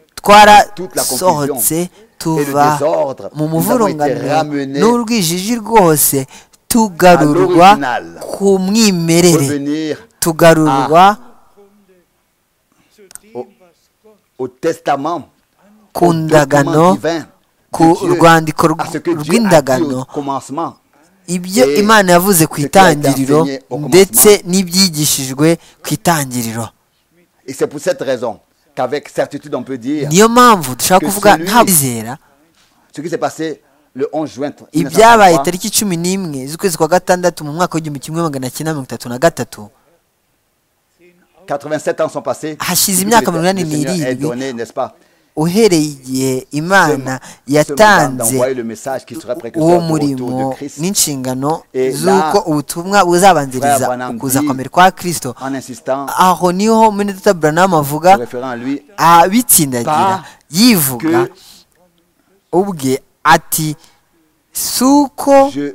toute la confusion twarasohotse et le tuva désordre. mu Nous avons été muvurungano ramenés n'urwijiji rwose tugarurwa à l'original. ku mwimerere revenir tugarurwa au testament ku document ndagano divin ku de Dieu, rwandiko rw- à ce que Dieu a dit rw'indagano au commencement ibyo Eh, imana yavuze ku ce qui a été itangiriro enseigné au commencement. ndetse n'ibyigishijwe ku itangiriro et c'est pour cette raison qu'avec certitude on peut dire niyo mpamvu dushaka Que kuvuga celui- nta bizera ce qui s'est passé le 11 juin ibyabaye 1933, tariki cumi n'imwe z'ukwezi kwa gatandatu mu mwaka w'igihumbi kimwe magana cyenda mirongo itatu na gatatu 87 ans sont passés Hashize depuis imyaka que le- mirongo inani le Seigneur n'irindwi. ait donné, n'est-ce pas uhereye igihe imana ce mandat yatanze d'envoyer le message qui sera uwo précurseur du murimo retour de Christ n'inshingano Et z'uko là, ubutumwa buzabanziriza Frère Branham ukuza dit- kwambere kwa kirisito en insistant aho niho munedata buranamu avuga en référant à lui abitsindagira Pas yivuga que- ubwe ati si uko je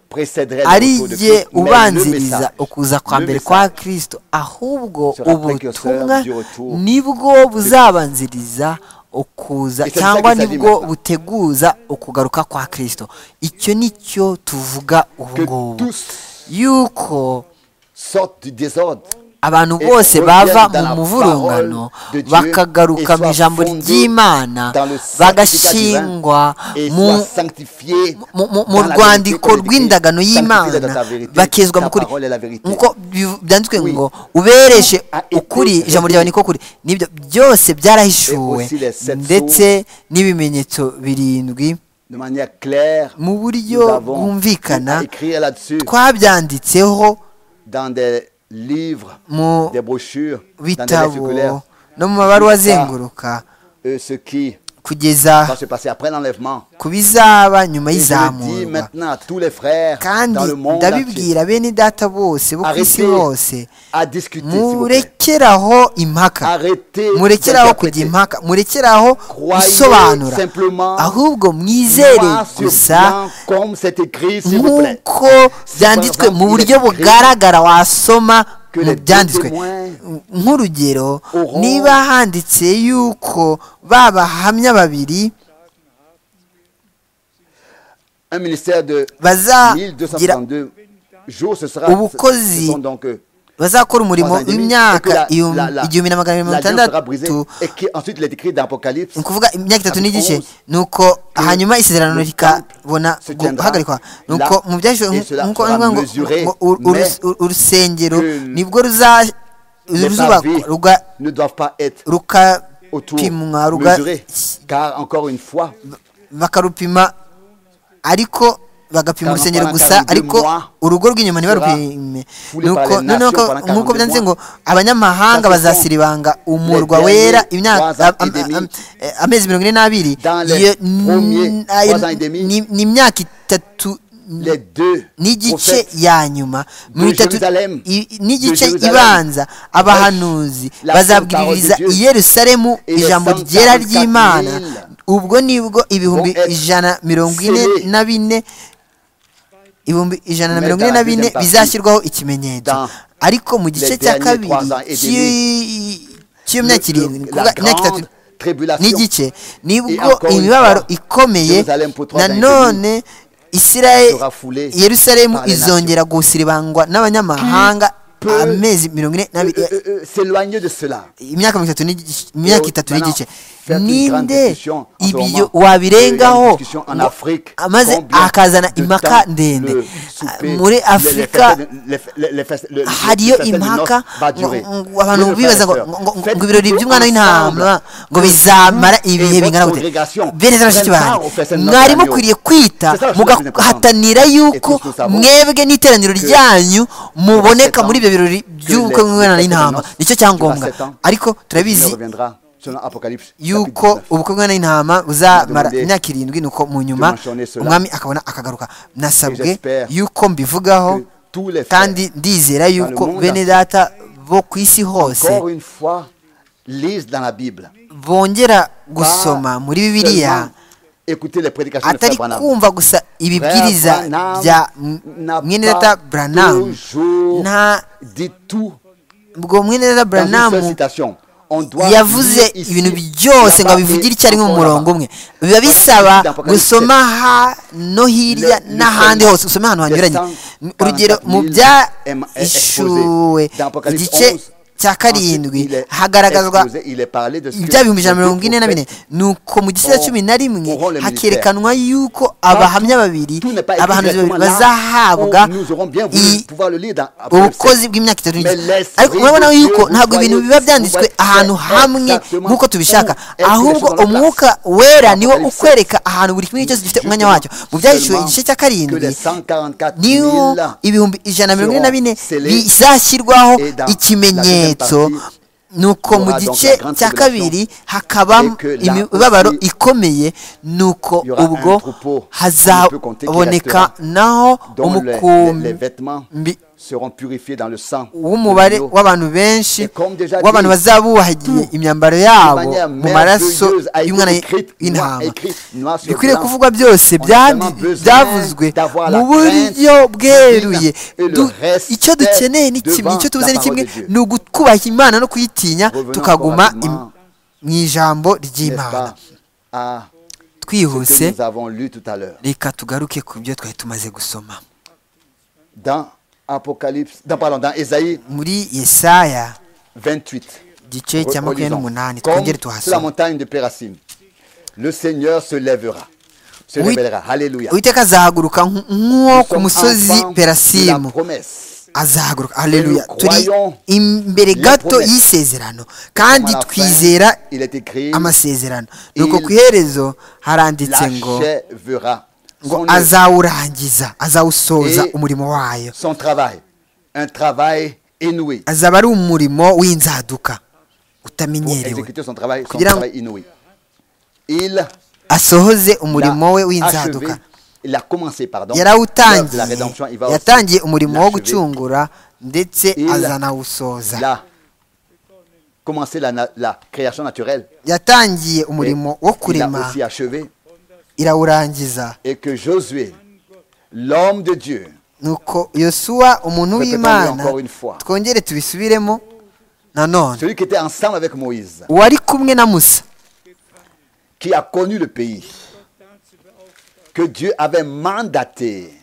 précéderai ari le retour de jye Christ mais le ubanziriza message ukuza kwa le mbere message kwa kirisito ahubwo sera précurseur ubutumwa du retour nibwo buzabanziriza ukuza Et c'est cyangwa ça qu'il nibwo s'agit maintenant. buteguza ukugaruka kwa kirisito icyo nicyo tuvuga ubu que ngubu tous yuko sortent du désordre abantu Et bose reviennent bava dans mu la muvurungano parole de Dieu bakagaruka et mu soient ijambo fondés ry'imana dans le sanctificat bagashingwa et soient mu sanctifiés mu- mu- mu dans la vérité rwandiko comme il est écrit. rw'indagano Sanctifie-les dans ta y'imana vérité, bakezwa ta mu kuri parole est la vérité. nk'uko biv- byanditswe Oui. ngo ubereshe Tout a été ukuri ijambo révélé. ryawe niko kuri nibyo byose byarahishuwe Et aussi les sept ndetse n'ibimenyetso birindwi de manière claire mu nous buryo avons bwumvikana à écrire là-dessus twabyanditseho dans des livres mu des brochures dans des lettres bitabo circulaires no mu mabaruwa Jusqu'à- azenguruka euh, ce qui va kugeza se passer après l'enlèvement ku bizaba nyuma Et je le dis y'izamurwa maintenant à tous les frères dans kandi le monde entier, ndabibwira bene data bose bo ku isi arrêtez bose à discuter, s'il vous plaît. murekeraho impaka arrêtez murekeraho kujya d'interpréter. impaka murekeraho Croyez gusobanura simplement ahubwo mwizere Croire sur gusa bien comme c'est écrit, s'il vous plaît. nk'uko byanditswe mu Cependant, buryo il est écrit bugaragara wasoma que mu les byanditswe témoins nk'urugero auront- niba handitse yuko ba bahamya babiri Un ministère de bazagira 1232 jours, ce sera. Ubukozi ce sont donc, euh, bazakora umurimo trois ans et demi, et que w'imyaka la- igihumbi la- la- igihumbi na magana mirongo l'alliance sera brisée, itandatu Et qui ensuite les décrit dans Apocalypse. ni ukuvuga imyaka itatu Chapitre n'igice 11, ni uko hanyuma isezerano le rikabona temple se tiendra guhagarikwa ni là, uko mu byahishwe et cela nk'uko sera ngo- ngo- mesuré, ngo ur- ur- mais ur- urusengero que nibwo ruza- Les pavés ruzubakwa ruga- ne doivent pas être autour rukapimwa ruga- mesurés, car encore une fois, bakarupima ariko bagapima Car urusengero pendant gusa 42 ariko mois, urugo rw'inyuma sera ntibarupime foulé par Nuko- les noneho nations ko- pendant 42 nk'uko byanditse mois. ngo abanyamahanga Ça, ce bazasiribanga umurwa les wera derniers trois imyaka ans am- et demi. am- eh, amezi mirongo ine n'abiri Dans les Iyo- premiers n- trois ayo- ans et demi, ni ni imyaka itatu les deux n'igice prophètes ya nyuma de mirongo itatu Jérusalem, i- n'igice de Jérusalem, ibanza abahanuzi la bazabwiririza parole de Dieu. i yerusalemu Et les ijambo 144 ryera ry'imana 000 ubwo nibwo ibihumbi vont être ijana mirongo ine scellés. na bine ibihumbi ijana na Mais mirongo dans ine la na bine deuxième partie, bizashyirwaho ikimenyetso dans ariko mu gice les cya derniers kabiri trois ans et demi, cy'i- cy'iyo le- myaka le- irindwi la ni ukuvuga imyaka grande itatu tribulation. n'igice nibwo encore une imibabaro fois, ikomeye Jerusalem pour trois ans et demi nanone isirayeli sera foulée yerusalemu par les nations. izongera gusiribangwa n'abanyamahanga peut amezi mirongo ine n'abiri euh, euh, euh, s'éloigner de cela. imyaka mirongo itatu n'igice- imyaka Et itatu maintenant, n'igice faire une grande ninde discussion en ce ibyo moment. Il y a wabirengaho une discussion en ngo Afrique. amaze Combien akazana de impaka temps ndende le souper, Ah, muri le- le afurika festin de- le- le- le festin- le- le- hariyo le festin de impaka noces va durer. ngo- ngo abantu Oui, le bibaza ngo frère et ngo- ngo- sœur, ngo ibirori faites by'umwana tout w'intama ensemble. ngo Que bizamara vous ibihe et bingana votre gute congrégation bene za bashiki prennent part banjye au festin de notre mwari agneau. mukwiriye kwita C'est ça la chose la plus mugahatanira yuko Et tous nous savons mwebwe n'iteraniro que ryanyu muboneka ans, muri ibyo birori by'ubukwe les- bw'umwana les w'intama prétendances durera nicyo cyangombwa sept ans. ariko Seigneur turabizi reviendra selon Apocalypse. yuko ubukwe bw'umwana w'intama buzamara Demandez- imyaka irindwi nuko mu nyuma Demandez cela. umwami akabona akagaruka nasabwe j'espère yuko mbivugaho que tous les frères kandi ndizera yuko monde bene entier, data bo ku isi hose Encore une fois, lisent dans la Bible. bongera gusoma muri bibiliya écoutez les prédications de atari Frère Branham. kumva gusa ibibwiriza Frère Branham bya n'a mwene pas data Branham toujours nta dit tout ubwo mwene data dans une seule Branham citation. On doit yavuze lire ici, ibintu byose ngo là-bas abivugire et icyarimwe mu encore murongo là-bas. umwe biba bisaba dans Apocalypse gusoma hano hirya Le- le n'ahandi seul- hose usome ahantu hanyuranye le cent urugero quarante-quatre mu mille em- e- byahishuwe exposés. Dans Apocalypse igice 11, cya karindwi Ensuite, il est hagaragazwa exposé, il est parlé de ce que ibya ibihumbi ijana les mirongo ine na bine prophètes ni uko mu gice cya ont- cumi na rimwe auront le hakerekanwa yuko abahamya babiri Tout n'est pas écrit abahanuzi babiri directement là bazahabwa où nous aurons bien voulu i- pouvoir le lire dans Apocalypse. ubukozi bw'imyaka itatu Mais n'igice laisse ariko rire murabona Dieu, yuko vous ntabwo voyez, ibintu biba vous byanditswe voyez ahantu hamwe exactement nk'uko tubishaka où est-ce ahubwo que les choses umwuka sont en wera place. niwo Apocalypse ukwereka ahantu buri kimwe cyose gifite umwanya wacyo mu byahishuwe igice cya que karindwi les 144 niho 000 ibihumbi ijana na mirongo ine na bine seront scellés bizashyirwaho et dans la deuxième ikimenyetso partie, nuko mu aura donc gice la grande cya tribulation. kabiri hakaba Et que là imibabaro aussi, ikomeye nuko il y aura un ubwo troupeau qu'on ne peut compter qui hazaboneka restera, naho dont les, les- les umukumbi vêtements seront purifiés dans le sang. de w'umubare l'agneau. w'abantu benshi Et comme déjà w'abantu dit, bazabuhagiye imyambaro yabo manière mu maraso merveilleuse a été y'umwana écrite, w'intama noir- écrite, noir sur bikwiriye blanc. kuvugwa byose On a byandi- tellement besoin byavuzwe d'avoir la mu buryo crainte bweruye divine et le Du- respect icyo dukeneye ni kimwe devant icyo tubuze la ni kimwe parole de Dieu. ni ukubaha imana no kuyitinya Revenons tukaguma encore rapidement, im- mu ijambo n'est-ce ry'imana pas, à ce twihuse que nous avons lu tout à l'heure. reka tugaruke ku byo twari tumaze gusoma Dans Apocalypse, dans, pardon, dans Ésaïe muri yesaya 28. igice cya makumyabiri Relisons. n'umunani Comme twongere sur la tuhasome montagne de Pérasim, le Seigneur se lèvera, se Oui. révélera. Alléluia. uwiteka azahaguruka nk- Nous nk'uwo ku sommes musozi enfants de perasimu la promesse. azahaguruka aleluya Et nous turi croyons imbere les gato promesses. y'isezerano Comme à kandi la fin, twizera il est écrit, amasezerano nuko Il ku iherezo haranditse ngo l'achèvera. ngo Son, azawurangiza azawusoza Et- umurimo wayo son travail, un travail inouï. azaba ari umurimo w'inzaduka Pour utamenyerewe exécuter son travail, son Kugira ngo- travail inouï. Il asohoze umurimo we l'a achevé, w'inzaduka il a commencé, pardon, l'œuvre de la yarawutangiye rédemption. Il va aussi yatangiye umurimo wo l'achever. gucungura ndetse Il- azanawusoza la, commencer la, na- la création naturelle. yatangiye umurimo Il wo a kurema aussi achevé. irawurangiza Et que Josué, l'homme de Dieu, nuko yosuwa umuntu Répétons-le w'imana encore une fois. twongere tubisubiremo nanone celui qui était ensemble avec Moïse, uwari kumwe na musa qui a connu le pays, que Dieu avait mandaté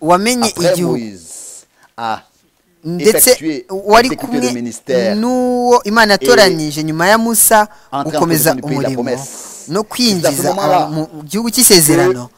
wamenye après igihugu Moïse à ndetse effectuer- wari exécuter kumwe le ministère n'uwo imana yatoranyije nyuma ya musa entrer en gukomeza possession du pays de la umurimo promesse. no C'est kwinjiza à ce moment-là aba- mu gihugu cy'isezerano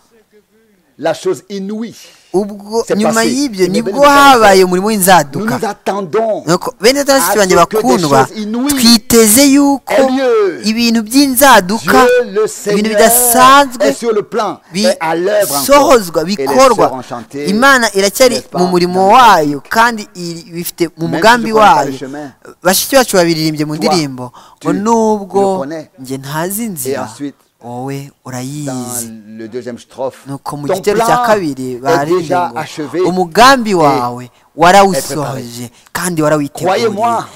la chose inouïe. ubwo c'est nyuma passé. y'ibyo Ni nibwo bene data. habaye umurimo Nous w'inzaduka nous attendons Nuko bene data na bashiki banjye à ce que des bakundwa choses inouïes twiteze yuko aient lieu. Dieu ibintu by'inzaduka le ibintu Seigneur est bidasanzwe sur le plan est à l'œuvre encore. bisohozwa Et les sœurs bikorwa ont chanté, imana iracyari n'est-ce pas, mu murimo dans- wayo kandi iri- bifite mu Même mugambi si je connais pas le wayo chemin, bashiki bacu babiririmbye mu toi, ndirimbo tu ngo le nubwo connais. njye ntazi Et inzira ensuite, wowe dans urayizi le deuxième strophe. nuko mu Ton gitero plan cya kabiri est baririmbye déjà ngo achevé. umugambi wawe préparé. warawusohoje kandi warawiteguye Croyez-moi,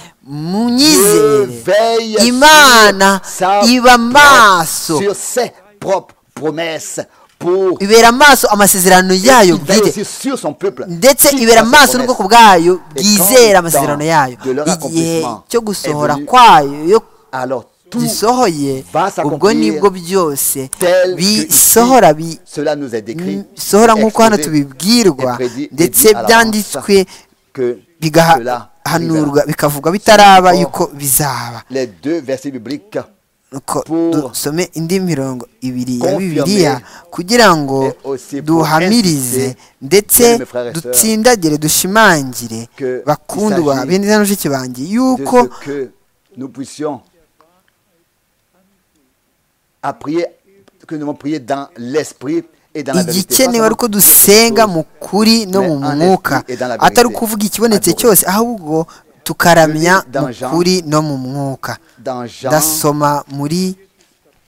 Dieu veille munyizere imana sa iba propre- amaso sur ses propres promesses pour ibera amaso amasezerano Il yayo veille bwite aussi sur son peuple. ndetse Qui ibera croit ses amaso n'ubwoko promesses. bwayo Et quand bwizera le amasezerano temps yayo de leur igihe accomplissement cyo est gusohora venu, kwayo yo Alors tout gisohoye va s'accomplir ubwo nibwo byose tel que bisohora ici, bi cela nous est décrit, sohora nk'uko hano exposé, tubibwirwa est prédit et ndetse dit à l'avance byanditswe que bigaha cela hanurwa bikavugwa bitaraba yuko bizaba les deux versets bibliques nuko Pour dusome indi mirongo ibiri ya confirmer bibiliya kugira ngo et aussi pour duhamirize insister, ndetse bien aimés frères et sœurs, dutsindagire dushimangire que il bakundwa s'agit bene na mushiki banjye de yuko ce que nous puissions à prier, que nous devons prier dans l'esprit et dans la vérité. Pas igikenewe ari uko dusenga mu kuri no mu Mais en mwuka esprit et dans la vérité. atari ukuvuga ikibonetse Adore. cyose ahubwo tukaramya Je lis dans mu Jean. kuri no mu mwuka seulement dans Jean, ndasoma muri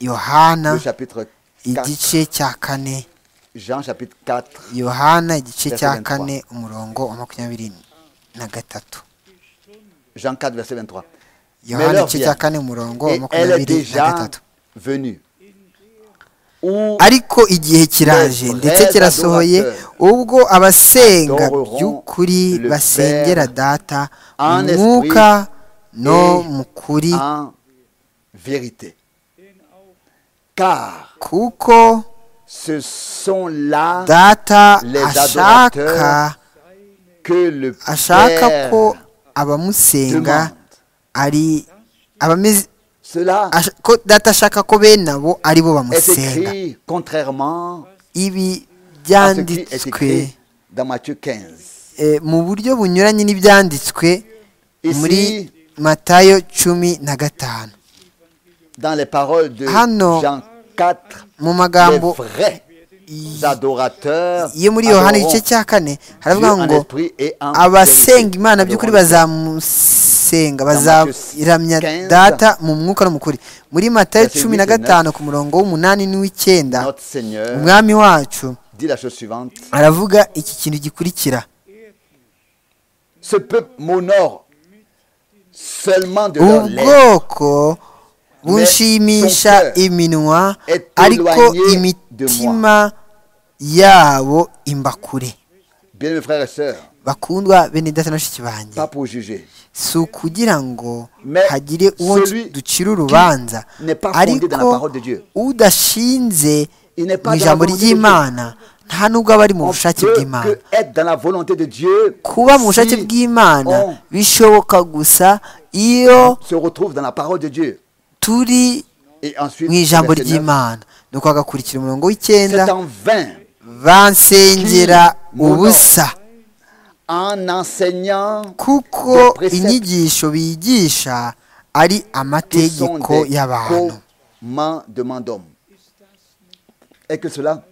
le yohana chapitre 4, igice cya kane Jean chapitre 4, yohana igice Verset cya 23. kane umurongo wa makumyabiri na gatatu Jean 4, verset 23. yohana leur igice vient. cya kane umurongo wa Et elle est makumyabiri na déjà gatatu venue. Où ariko igihe kiraje Les ndetse vrais kirasohoye adorateurs ubwo abasenga adoreront by'ukuri le basengera Père data mu en esprit mwuka no et mu kuri en vérité. Car kuko ce sont là data les ashaka adorateurs que le ashaka Père ko abamusenga demande. ari abameze Cela ash- ko data ashaka ko bene abo ari bo est bamusenga écrit contrairement ibi à ce qui est byanditswe écrit dans Matthieu 15. eh, mu buryo bunyuranye n'ibyanditswe muri Ici, matayo cumi na gatanu dans les paroles de Ah non. Jean 4, mu les magambo vrais y- adorateurs yo muri yohana adoreront igice cya kane Dieu haravuga en ngo esprit et en abasenga vérité. imana by'ukuri Adoreront bazamusenga Matthew bazaramya 15, data mu mwuka no mu kuri muri matayo verset cumi 8 na na gatanu ku murongo w'umunani n'uw'icyenda Notre Seigneur umwami wacu dit la chose suivante. aravuga iki kintu gikurikira Ce peuple m'honore seulement de leur lèvres. ubwoko bunshimisha son cœur iminwa est ariko éloigné de imitima yabo imba kure Bien mes frères et sœurs, bakundwa bene data na bashiki banjye pas pour juger. si ukugira ngo Mais hagire uwo celui ducira urubanza n'est pas fondé dans la ariko parole de Dieu. udashinze Il n'est pas mu dans la ijambo volonté de Dieu. ry'imana nta nubwo aba ari mu On bushake peut bw'imana que être dans la volonté de Dieu kuba mu bushake si on bw'imana bishoboka gusa iyo se retrouve dans la parole de Dieu. turi Et ensuite, mu ijambo verset neuf, ry'imana nuko hagakurikira umurongo w'icyenda c'est en vain, bansengera Qui ubusa en enseignant kuko des préceptes inyigisho bigisha ari qui sont amategeko des y'abantu commandements d'hommes. Et que cela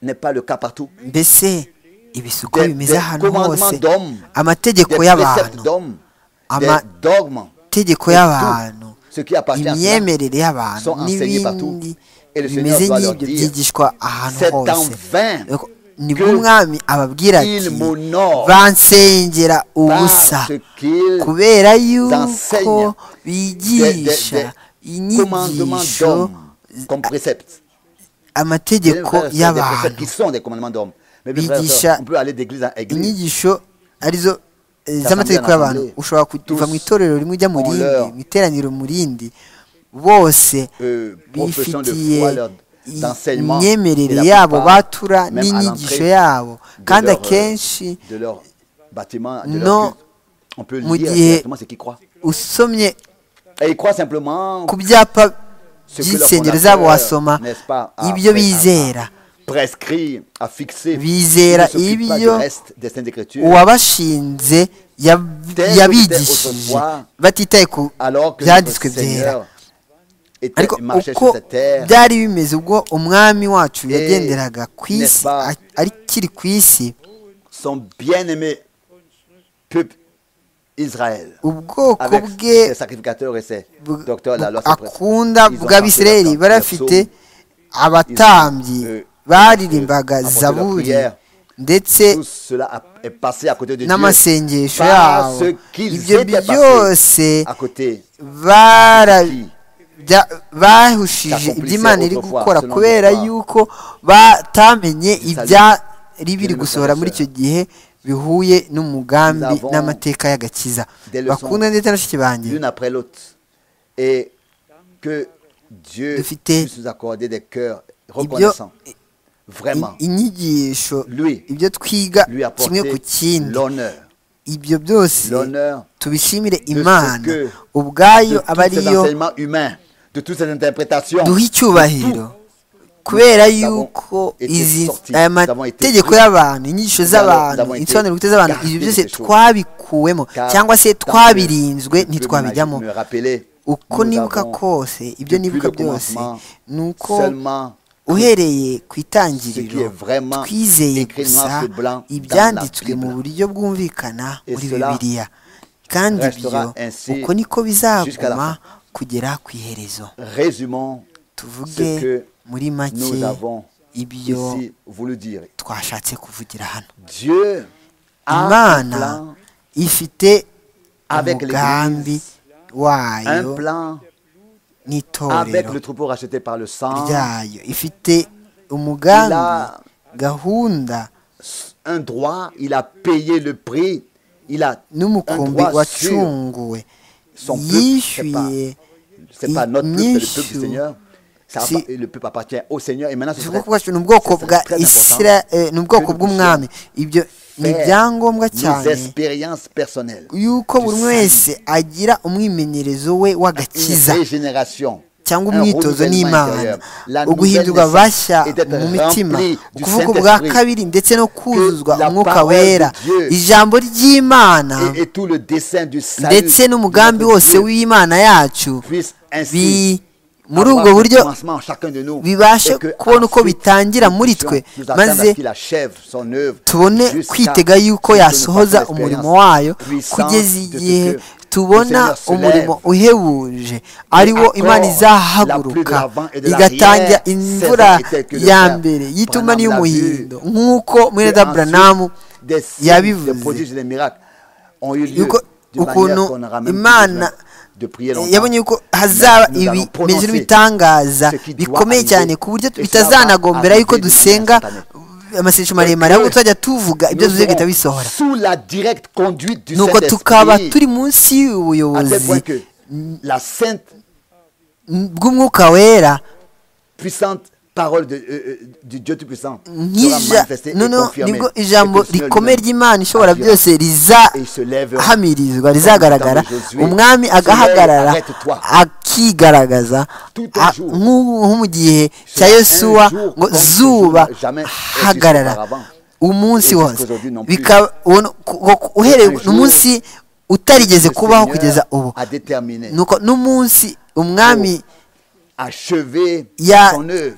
n'est pas le cas partout. mbese ibisuko Des- bimeze des ahantu hose commandements d'hommes, Des amategeko préceptes y'abantu d'hommes, des Ama- dogmes, amategeko et y'abantu tout ce qui appartient à cela. imyemerere y'abantu sont enseignés partout. n'ibindi Et le Seigneur bimeze doit leur nk'ibyo dire, byigishwa ahantu c'est en hose vain Nuko nibwo que umwami ababwira ati il m'honore bansengera par ubusa ce qu'il kubera yuko enseignent bigisha commandements inyigisho d'hommes comme préceptes. Bien, amategeko frères et sœurs, des préceptes qui y'abantu sont des commandements d'hommes. Mais bien, frères et Bigisha sœurs, on peut aller d'église en église. inyigisho arizo eh, Assemblée z'amategeko en y'abantu assemblée. ushobora kuva mu Tous itorero rimwe ujya mu ont rindi leur- mu iteraniro mu rindi bose Euh, profession de bifitiye foi, leur- i- d'enseignement, et imyemerere la yabo plupart, batura même à n'inyigisho l'entrée yabo de kandi leur, euh, akenshi de leur bâtiment, de leur Non. culte. On peut Mu lire gihe- exactement ce qu'ils croient. usomye Et ils croient simplement ku byapa ce que leur by'insengero zabo wasoma fondateur, n'est-ce pas, a ibyo fait- a- a bizera prescrit, a fixé. Bizera Ils ne s'occupent pas du ibyo reste des Saintes Écritures. uwabashinze yab- Tel yabigishije était autrefois, batitaye ku alors que byanditswe notre byera Seigneur était, ariko marchait uko sur cette terre, byari bimeze ubwo umwami wacu yagenderaga ku n'est-ce isi pas- a- akiri ku isi son bien-aimé peuple Israël, ubwoko avec bwe ses sacrificateurs et ses bu- docteurs de la loi ses prêtres. akunda Ils ont bw'abisirayeli chanté bari leurs bafite psaumes, abatambyi euh, baririmbaga apporté leur zaburi prière. ndetse Tout cela a- est passé à côté de Dieu. n'amasengesho Par yabo ce qu'ils ibyo étaient byose passés à côté bara qui bya- bahushije S'accomplissait ibyo imana iri autrefois gukora selon kubera l'histoire. yuko batamenye Du salut. ibyari biri Bien-aimés gusohora frères et muri icyo gihe bihuye n'umugambi Nous avons n'amateka y'agakiza des leçons bakunda ndetse na bashiki banjye l'une après l'autre. Et que Dieu De fité. puisse nous accorder des cœurs ibyo reconnaissants. Vraiment. i- inyigisho Lui, ibyo twiga lui kimwe apporter ku kindi l'honneur. ibyo byose l'honneur tubishimire ce imana que- de ubwayo aba tous ces ariyo enseignements humains, de toutes ces interprétations. duha icyubahiro kubera yuko été izi sortis, aya nous avons été mategeko pris, y'abantu inyigisho nous z'abantu avons été insobanuro bwite z'abantu gardés ibyo de byose ces choses. twabikuwemo car cyangwa se tant que twabirinzwe je peux ntitwabijyamo me rappeler, uko nous nibuka avons kose ibyo depuis nibuka le byose commencement ni uko seulement uhereye ku ce qui est itangiriro vraiment twizeye écrit gusa noir sur blanc dans la ibyanditswe mu Bible. buryo bwumvikana Et muri cela bibiliya kandi restera ibyo ainsi uko niko jusqu'à la bizaguma fin. kugera ku iherezo Résumons tuvuge ce que muri make nous avons ibyo ici voulu dire. twashatse kuvugira hano Dieu a un imana plan, ifite avec umugambi l'Église, wayo un plan avec n'itorero le troupeau racheté par le sang, ryayo ifite umugambi Il a- gahunda un droit, il a payé le prix, il a un n'umukumbi droit sûr. wacunguwe Son peuple, yishyuye C'est pas notre peuple, c'est le peuple du inyishu Seigneur. Ça Si- appa- le peuple appartient au Seigneur et maintenant ce ubwoko serait bwacu ni ubwoko ce serait bwa très important. isira eh, ni ubwoko que nous bw'umwami ibyo ni faire ibyangombwa nos cyane expériences personnelles, yuko buri umwe wese agira umwimenyerezo we une w'agakiza régénération, cyangwa un umwitozo renouvellement n'imana intérieur, la nouvelle uguhindurwa naissance bashya et d'être mu mitima rempli du ukuvuga ubwa Saint-Esprit kabiri ndetse no kuzuzwa la umwuka parole wera de Dieu ijambo ry'imana et, et tout le dessein du salut ndetse n'umugambi de notre wose Dieu w'imana yacu puisse ainsi bi muri avoir ubwo le buryo commencement en chacun de nous bibashe et que kubona uko ensuite, bitangira nous muri puissions twe, nous attendre à maze ce qu'il achève son œuvre tubone jusqu'à kwitega yuko ce que nous yasohoza fassions umurimo l'expérience wayo puissante kugeza de ce igihe que tubona le Seigneur se umurimo lève uhebuje ari wo accorde la imana pluie de izahaguruka l'avant et de igatangira l'arrière, imvura saison était que le ya frère mbere y'ituma Branham l'a n'iy'umuhindo vu, nk'uko mwene que daburamu ensuite, des signes, yabivuze. des prodiges et des miracles ont eu lieu yuko d'une ukuntu manière qu'on n'aura même plus imana besoin de prier longtemps. yabonye yuko hazaba Mais nous allons ibimeze prononcer n'ibitangaza ce qui doit bikomeye arriver. cyane ku buryo Et cela bitazanagombera va yuko arriver d'une dusenga manière Donc, amasengesho maremare ahubwo que tuzajya tuvuga ibyo Nous tuvuze bigahita serons bisohora sous la directe conduite du nuko tukaba turi Saint-Esprit, munsi à tel y'ubuyobozi point que la sainte bw'umwuka wera puissante parole de, euh, euh, du Dieu Tout-Puissant sera nk'ija manifestée et noneho confirmée. nibwo et que ijambo le Seigneur rikomeye lui-même ry'imana ishobora agira. byose Et il se lèvera. rizahamiririzwa rizagaragara Comme dans Josué. umwami Seigneur, agahagarara arrête-toi. akigaragaza Tout a- un jour. nk'ubu- nko mu gihe Cela cya un Yosuwa jour ngo comme ce zuba jour jamais existe hagarara auparavant. umunsi Et wose jusqu'aujourd'hui non plus. bikaba uwo- ku- ku- uhereye un jour, umunsi utarigeze Le kubaho Seigneur kugeza ubu a déterminé, nuko n'umunsi umwami achevé Ya- son œuvre.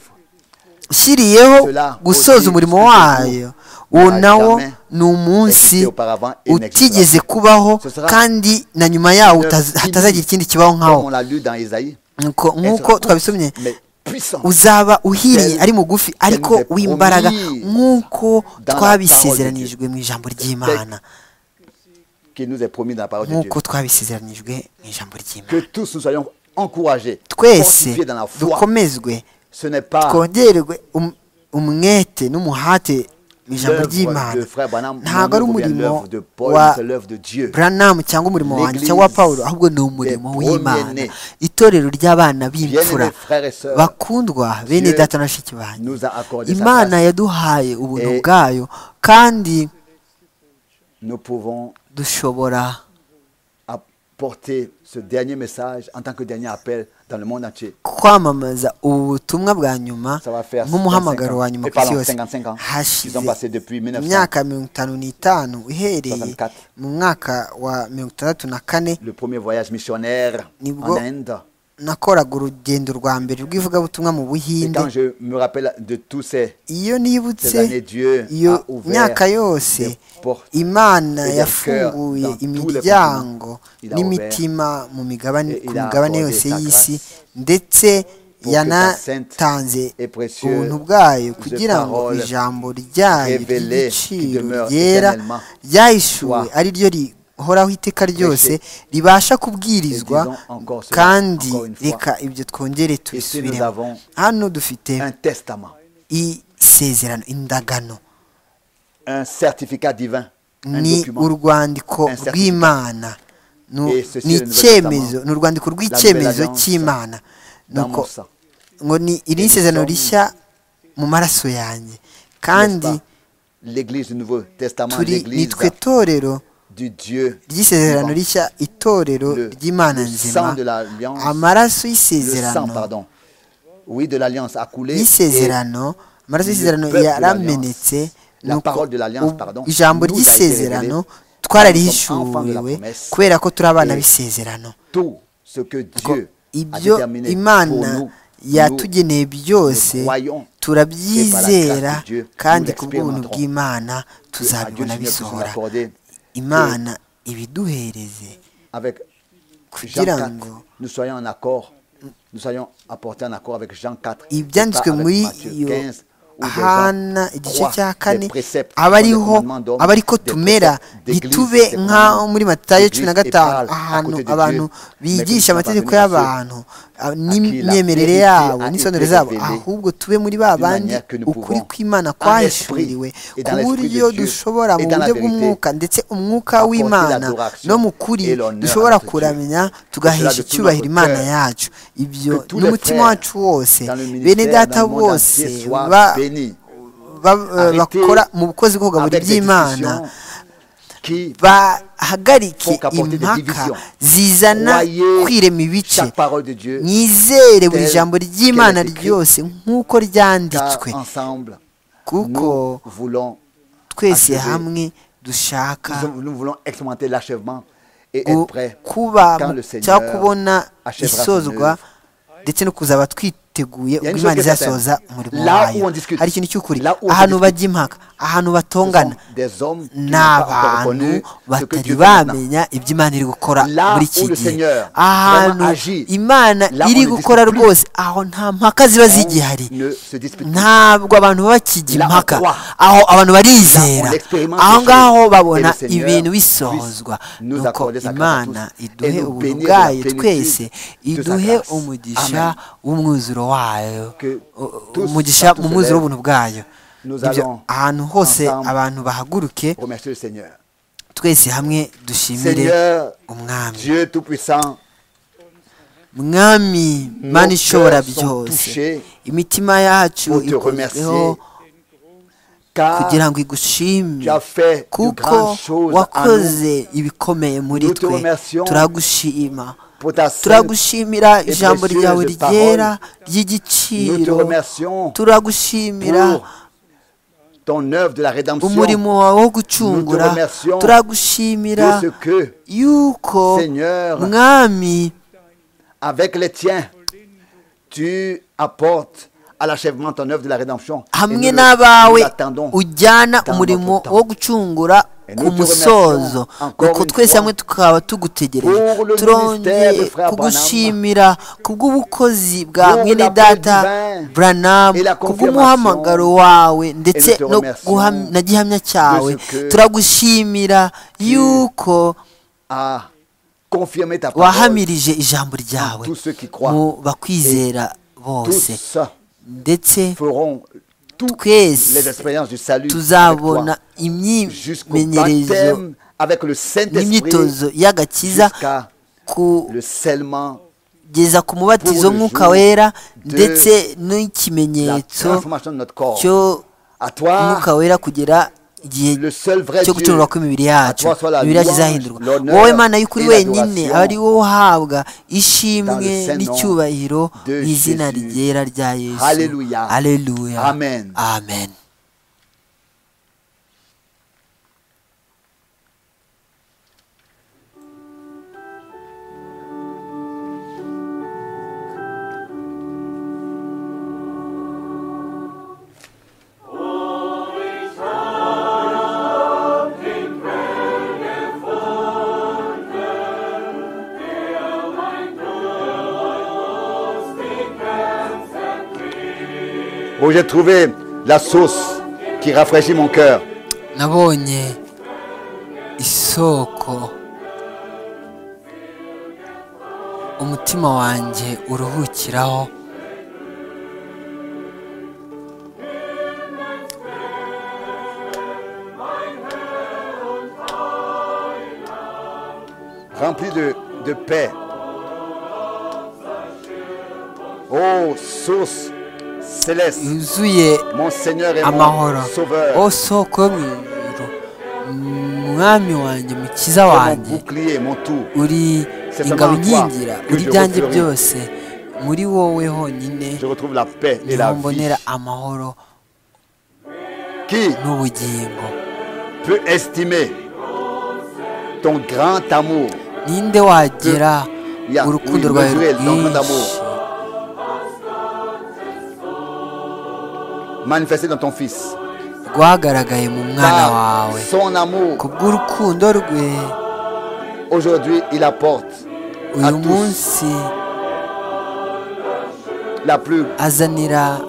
ushyiriyeho Cela gusoza aussi umurimo jusqu'au wayo jour uwo n'a nawo jamais ni umunsi existé auparavant et utigeze n'existera. kubaho Ce sera kandi na nyuma yawo une utaza- œuvre hatazagira finie, ikindi kibaho nkawo Comme on l'a lu dans Isaïe. Nuko- Elle sera nk'uko courte, twabisomye mais puissante. uzaba uhiriye Telle- ari mugufi telle ariko nous est w'imbaraga promise nk'uko dans la twabisezeranijwe mu ijambo ry'imana qui nous est promis dans la parole de Dieu. nk'uko twabisezeranijwe mu ijambo Que ry'imana tous nous soyons encouragés, twese fortifiés dans la foi. dukomezwe Ce n'est pas twongererwe um- umwete n'umuhate mu ijambo l'œuvre ry'imana de frère Branham, non, ntabwo ari ou bien umurimo l'œuvre de Paul, wa mais c'est l'œuvre de Dieu. buranamu cyangwa umurimo wanjye L'Église cyangwa wa pawulo ahubwo ni umurimo des w'imana premiers-nés. itorero ry'abana b'imfura Bien-aimés frères et sœurs, bakundwa bene Dieu data na bashiki banyu nous a accordé sa imana grâce. yaduhaye ubuntu Et- bwayo kandi Nous pouvons dushobora apporter ce dernier message en tant que dernier appel dans le monde entier. kwamamaza ubu butumwa bwa nyuma Ça va faire nk'umuhamagaro 55 wa nyuma Et ku isi parlons yose 55 ans. Ils hashize ont passé depuis 1900, imyaka mirongo itanu n'itanu uhereye 64. mu mwaka wa mirongo itandatu na kane le premier voyage missionnaire Nibwo- en Inde. nakoraga urugendo rwa mbere rw'ivugabutumwa mu Et buhinde quand je me rappelle de tous ces, iyo ces années, nibutse Dieu iyo a ouvert myaka des yose portes. imana et des yafunguye cœurs dans tous les imiryango continents. Il a n'imitima mu migabane et ku il a migabane accordé yose sa y'isi grâce ndetse que ta yanatanze sainte et précieuse ubuntu bwayo kugira ngo parole ijambo ryayo révélée qui ry'igiciro demeure ryera éternellement. ryahishuwe Soit ari ryo rihoraho iteka ryose ribasha kubwirizwa Et disons encore cela, kandi encore une fois. reka ibyo twongere nous tubisubiremo avons hano dufite un testament, isezerano indagano un certificat divin, un ni document. urwandiko Un certificat. rw'imana Nu- Et ceci ni est le Nouvel icyemezo Testament. ni urwandiko La rw'icyemezo Nouvelle Alliance cy'imana dans nuko mon sang. ngo ni iri Et nous isezerano sommes- rishya mu maraso yanjye N'est-ce kandi pas L'Église du Nouveau Testament, turi ni l'Église twe torero du Dieu, ry'isezerano rishya itorero le, ry'imana le sang nzima de l'alliance, amaraso le sang, y'isezerano pardon, oui, de l'alliance a coulé. et y'isezerano amaraso y'isezerano peuple de yaramenetse La nuko parole de l'alliance, ubu- pardon, ijambo nous a été ry'isezerano révélé enfants de la twararihishuriwe promesse. kubera ko turi abana Et b'isezerano tout ce que Kuko Dieu a ibyo déterminé pour imana nous, nous yatugeneye byose croyons et par la turabyizera grâce de Dieu, kandi nous kubw'ubuntu l'expérimenterons. bw'imana que à Dieu tuzabibona Seigneur puisse nous bisohora accorder imana ibiduhereze avec Jean kugira 4, ngo nous soyons en accord, nous soyons apportés en accord avec Jean 4, et ibyanditswe pas avec muri Matthieu iyo 15, où des gens hana igice croient cya des kane préceptes, aba des ariho commandements d'hommes, aba ariko des tumera préceptes d'église, ntitube des nk'aho commandements muri matayo d'église cumi na et gatanu parle à ahantu côté de Dieu, abantu mais que nous bigisha sommes amategeko parvenus à y'abantu ah, qui la n'imyemerere vérité yabo a été n'isonoro zabo révélée ahubwo tube muri ba d'une bandi manière que nous ukuri pouvons, kw'imana en kwahishuriwe esprit et ku dans l'esprit de buryo Dieu dushobora et mu dans la buryo vérité, bw'umwuka ndetse umwuka apporter w'imana l'adoration no mu et kuri l'honneur dushobora à notre Dieu. kuramya Cela tugahesha de tout icyubahiro notre imana cœur. yacu ibyo Que tous les n'umutima frères wacu wose dans le bene ministère, data dans le monde bose entier, soient ba- bénis. ba- eh, Arrêtez bakora mu bukozi bwo kugaburira Avec des iby'imana discussions qui bahagarike Faut qu'apporter des impaka divisions. zizana Croyez kwirema ibice chaque parole de Dieu, mwizere buri telle jambo ry'imana qu'elle est écrite. ryose nk'uko car ryanditswe ensemble, kuko nous voulons, twese achever. hamwe dushaka nous, nous voulons expérimenter l'achèvement et gu- être prêts kuba quand mu- le Seigneur cyangwa kubona achèvera son isozwa œuvre. ndetse no kuzaba twiteguye Il y a ubwo une imana chose qui est certaine. izasohoza umurimo Là wayo où on discute, hari ikintu cy'ukuri là où on ahantu discute, bajya impaka ahantu Ce sont batongana des hommes qui n'ont ni pas encore abantu reconnu ce que batari Dieu fait maintenant. bamenya ibyo imana iri gukora Là où muri iki le gihe Seigneur ahantu vraiment agit, imana là on iri ne gukora discute plus. rwose aho nta mpaka ziba zigihari On ne se dispute plus. ntabwo abantu baba bakijya Là, on impaka croit. aho abantu barizera Là, on expérimente aho les ngaho choses. babona Et le Seigneur ibintu puisse bisohozwa nous nuko accorder sa grâce à imana tous. iduhe Et nous ubuntu bénir de la bwayo plénitude twese de sa iduhe grâce. umugisha Amen. w'umwuzuro wayo Que U- u- tous, umugisha partout mu se mwuzuro lèvent. w'ubuntu bwayo Nous Ibyo allons ahantu hose ensemble abantu bahaguruke Remercier le Seigneur. twese hamwe dushimire Seigneur, umwami Dieu Tout-Puissant, mwami nos mana ishobora cœurs sont byose touchés imitima yacu pour te ikozweho remercier, car kugira ngo igushime tu as fait de kuko grandes choses à nous wakoze ibikomeye muri Nous te twe remercions turagushima pour ta sainte. turagushimira ijambo précieuse ryawe parole. ryera Nous te ry'igiciro remercions turagushimira pour ton œuvre de la rédemption, umurimo wawe wo gucungura remercions turagushimira de ce que, yuko Seigneur, mwami avec les tiens, tu apportes à l'achèvement ton œuvre de la rédemption. Et nous hamwe le- nous n'abawe l'attendons. ujyana dans umurimo notre temps. wo gucungura Et ku nous te musozo remercions encore nuko une twese fois hamwe tukaba tugutegereje pour le ministère de turongeye Frère kugushimira kubw'ubukozi bwa pour mwene l'appel data divin branam et la kubw'umuhamagaro confirmation. wawe ndetse Et nous te no remercions guham- na gihamya cyawe de ce que turagushimira yuko à confirmer ta parole. wahamirije ijambo ryawe Tous ceux qui croient, mu bakwizera bose tous ndetse feront toutes les twese expériences du salut avec toi, tuzabona jusqu'au imyimenyerezo baptême avec le Saint-Esprit, n'imyitozo y'agakiza jusqu'à le scellement kugeza ku mubatizo Pour le w'umwuka jour wera de ndetse la n'ikimenyetso transformation de notre corps. cyo À toi, umwuka wera kugera igihe le seul vrai Dieu, cyo gucungurwa kw'imibiri yacu À toi soit la imibiri yacu louange, izahindurwa l'honneur wowe mana y'ukuri et wenyine l'adoration aba ari wowe uhabwa dans le ishimwe Saint-Nom n'icyubahiro de mu izina Jésus. ryera rya yesu Alléluia. Alléluia. Amen. amen où j'ai trouvé la source qui rafraîchit mon cœur. nabonye isoko umutima wanjye uruhukiraho rempli de, de paix. Ô source céleste, yuzuye mon Seigneur et mon amahoro Sauveur, o soko yo mu ijuru umwami wanjye mukiza C'est mon wanjye bouclier, mon tour. uri C'est ingabo seulement en toi inkingira que uri je ibyanjye refleuris. byose muri wowe honyine Je retrouve la paix et niho la vie. mbonera amahoro Qui n'ubugingo peut estimer ton grand amour ninde wagira Ya, oui, urukundo rwawe mesurez le grand rwinshi amour. manifesté dans ton Fils rwagaragaye mu mwana Par wawe son ku amour, bw'urukundo rwe aujourd'hui, il apporte à uyu tous munsi la plus azanira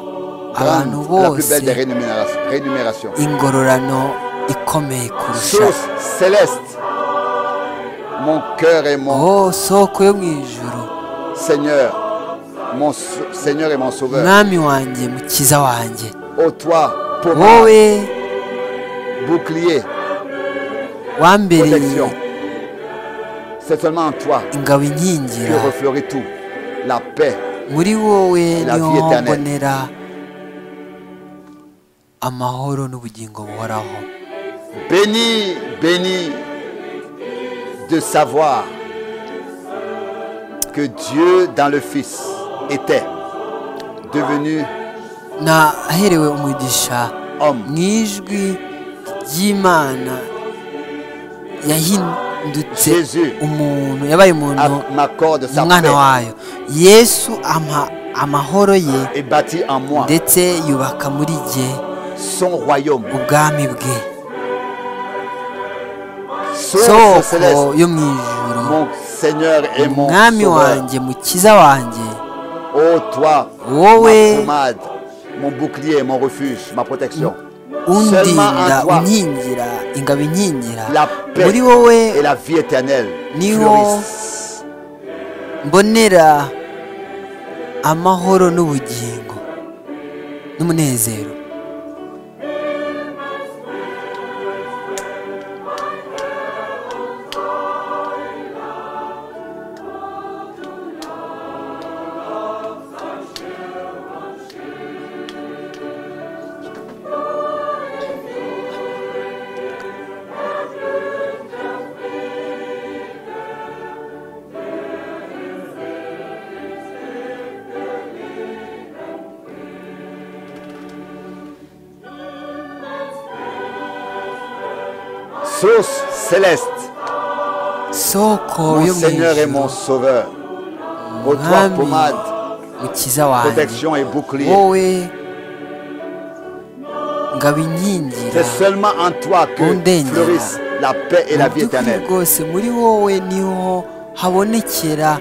abantu grande, la plus bose belle des rémunérations. rémunérations. ingororano ikomeye kurusha Source céleste, mon cœur et mon oh soko yo mu ijuru Seigneur, mon sau- Seigneur et mon Sauveur. mwami wanjye mukiza wanjye Ô toi, pauvre wowe bouclier, wambereye protection. C'est seulement en toi ingabo que inkingira refleurit tout. La paix, muri wowe La niho vie éternelle. mbonera amahoro n'ubugingo buhoraho béni, béni de savoir que Dieu dans le Fils était devenu naherewe umugisha homme. mu ijwi ry'imana yahindutse Jésus umuntu yabaye umuntu à- m'accorde sa umwana paix wayo yesu ampa amahoro ye et bâtit en moi ndetse yubaka muri jye son royaume. ubwami bwe Source soko céleste, yo mu ijuru mon Seigneur et mon mwami Sauveur. wanjye mukiza wanjye Ô toi, Wowe. ma pommade, mon bouclier, mon refuge, ma protection. undinda en toi, unkingira ingabo inkingira la muri paix wowe et la vie éternelle Ni fleurissent. mbonera amahoro n'ubugingo n'umunezero Source céleste, soko mon yo mu Seigneur et mon ijuru Sauveur. Ô toi, Mwami, pommade, mukiza wanjye protection et bouclier. wowe ngabo inkingira C'est seulement en toi que Ondengera. fleurissent la paix et la vie by'ukuri éternelle. rwose muri wowe niho habonekera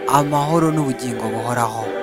amahoro n'ubugingo buhoraho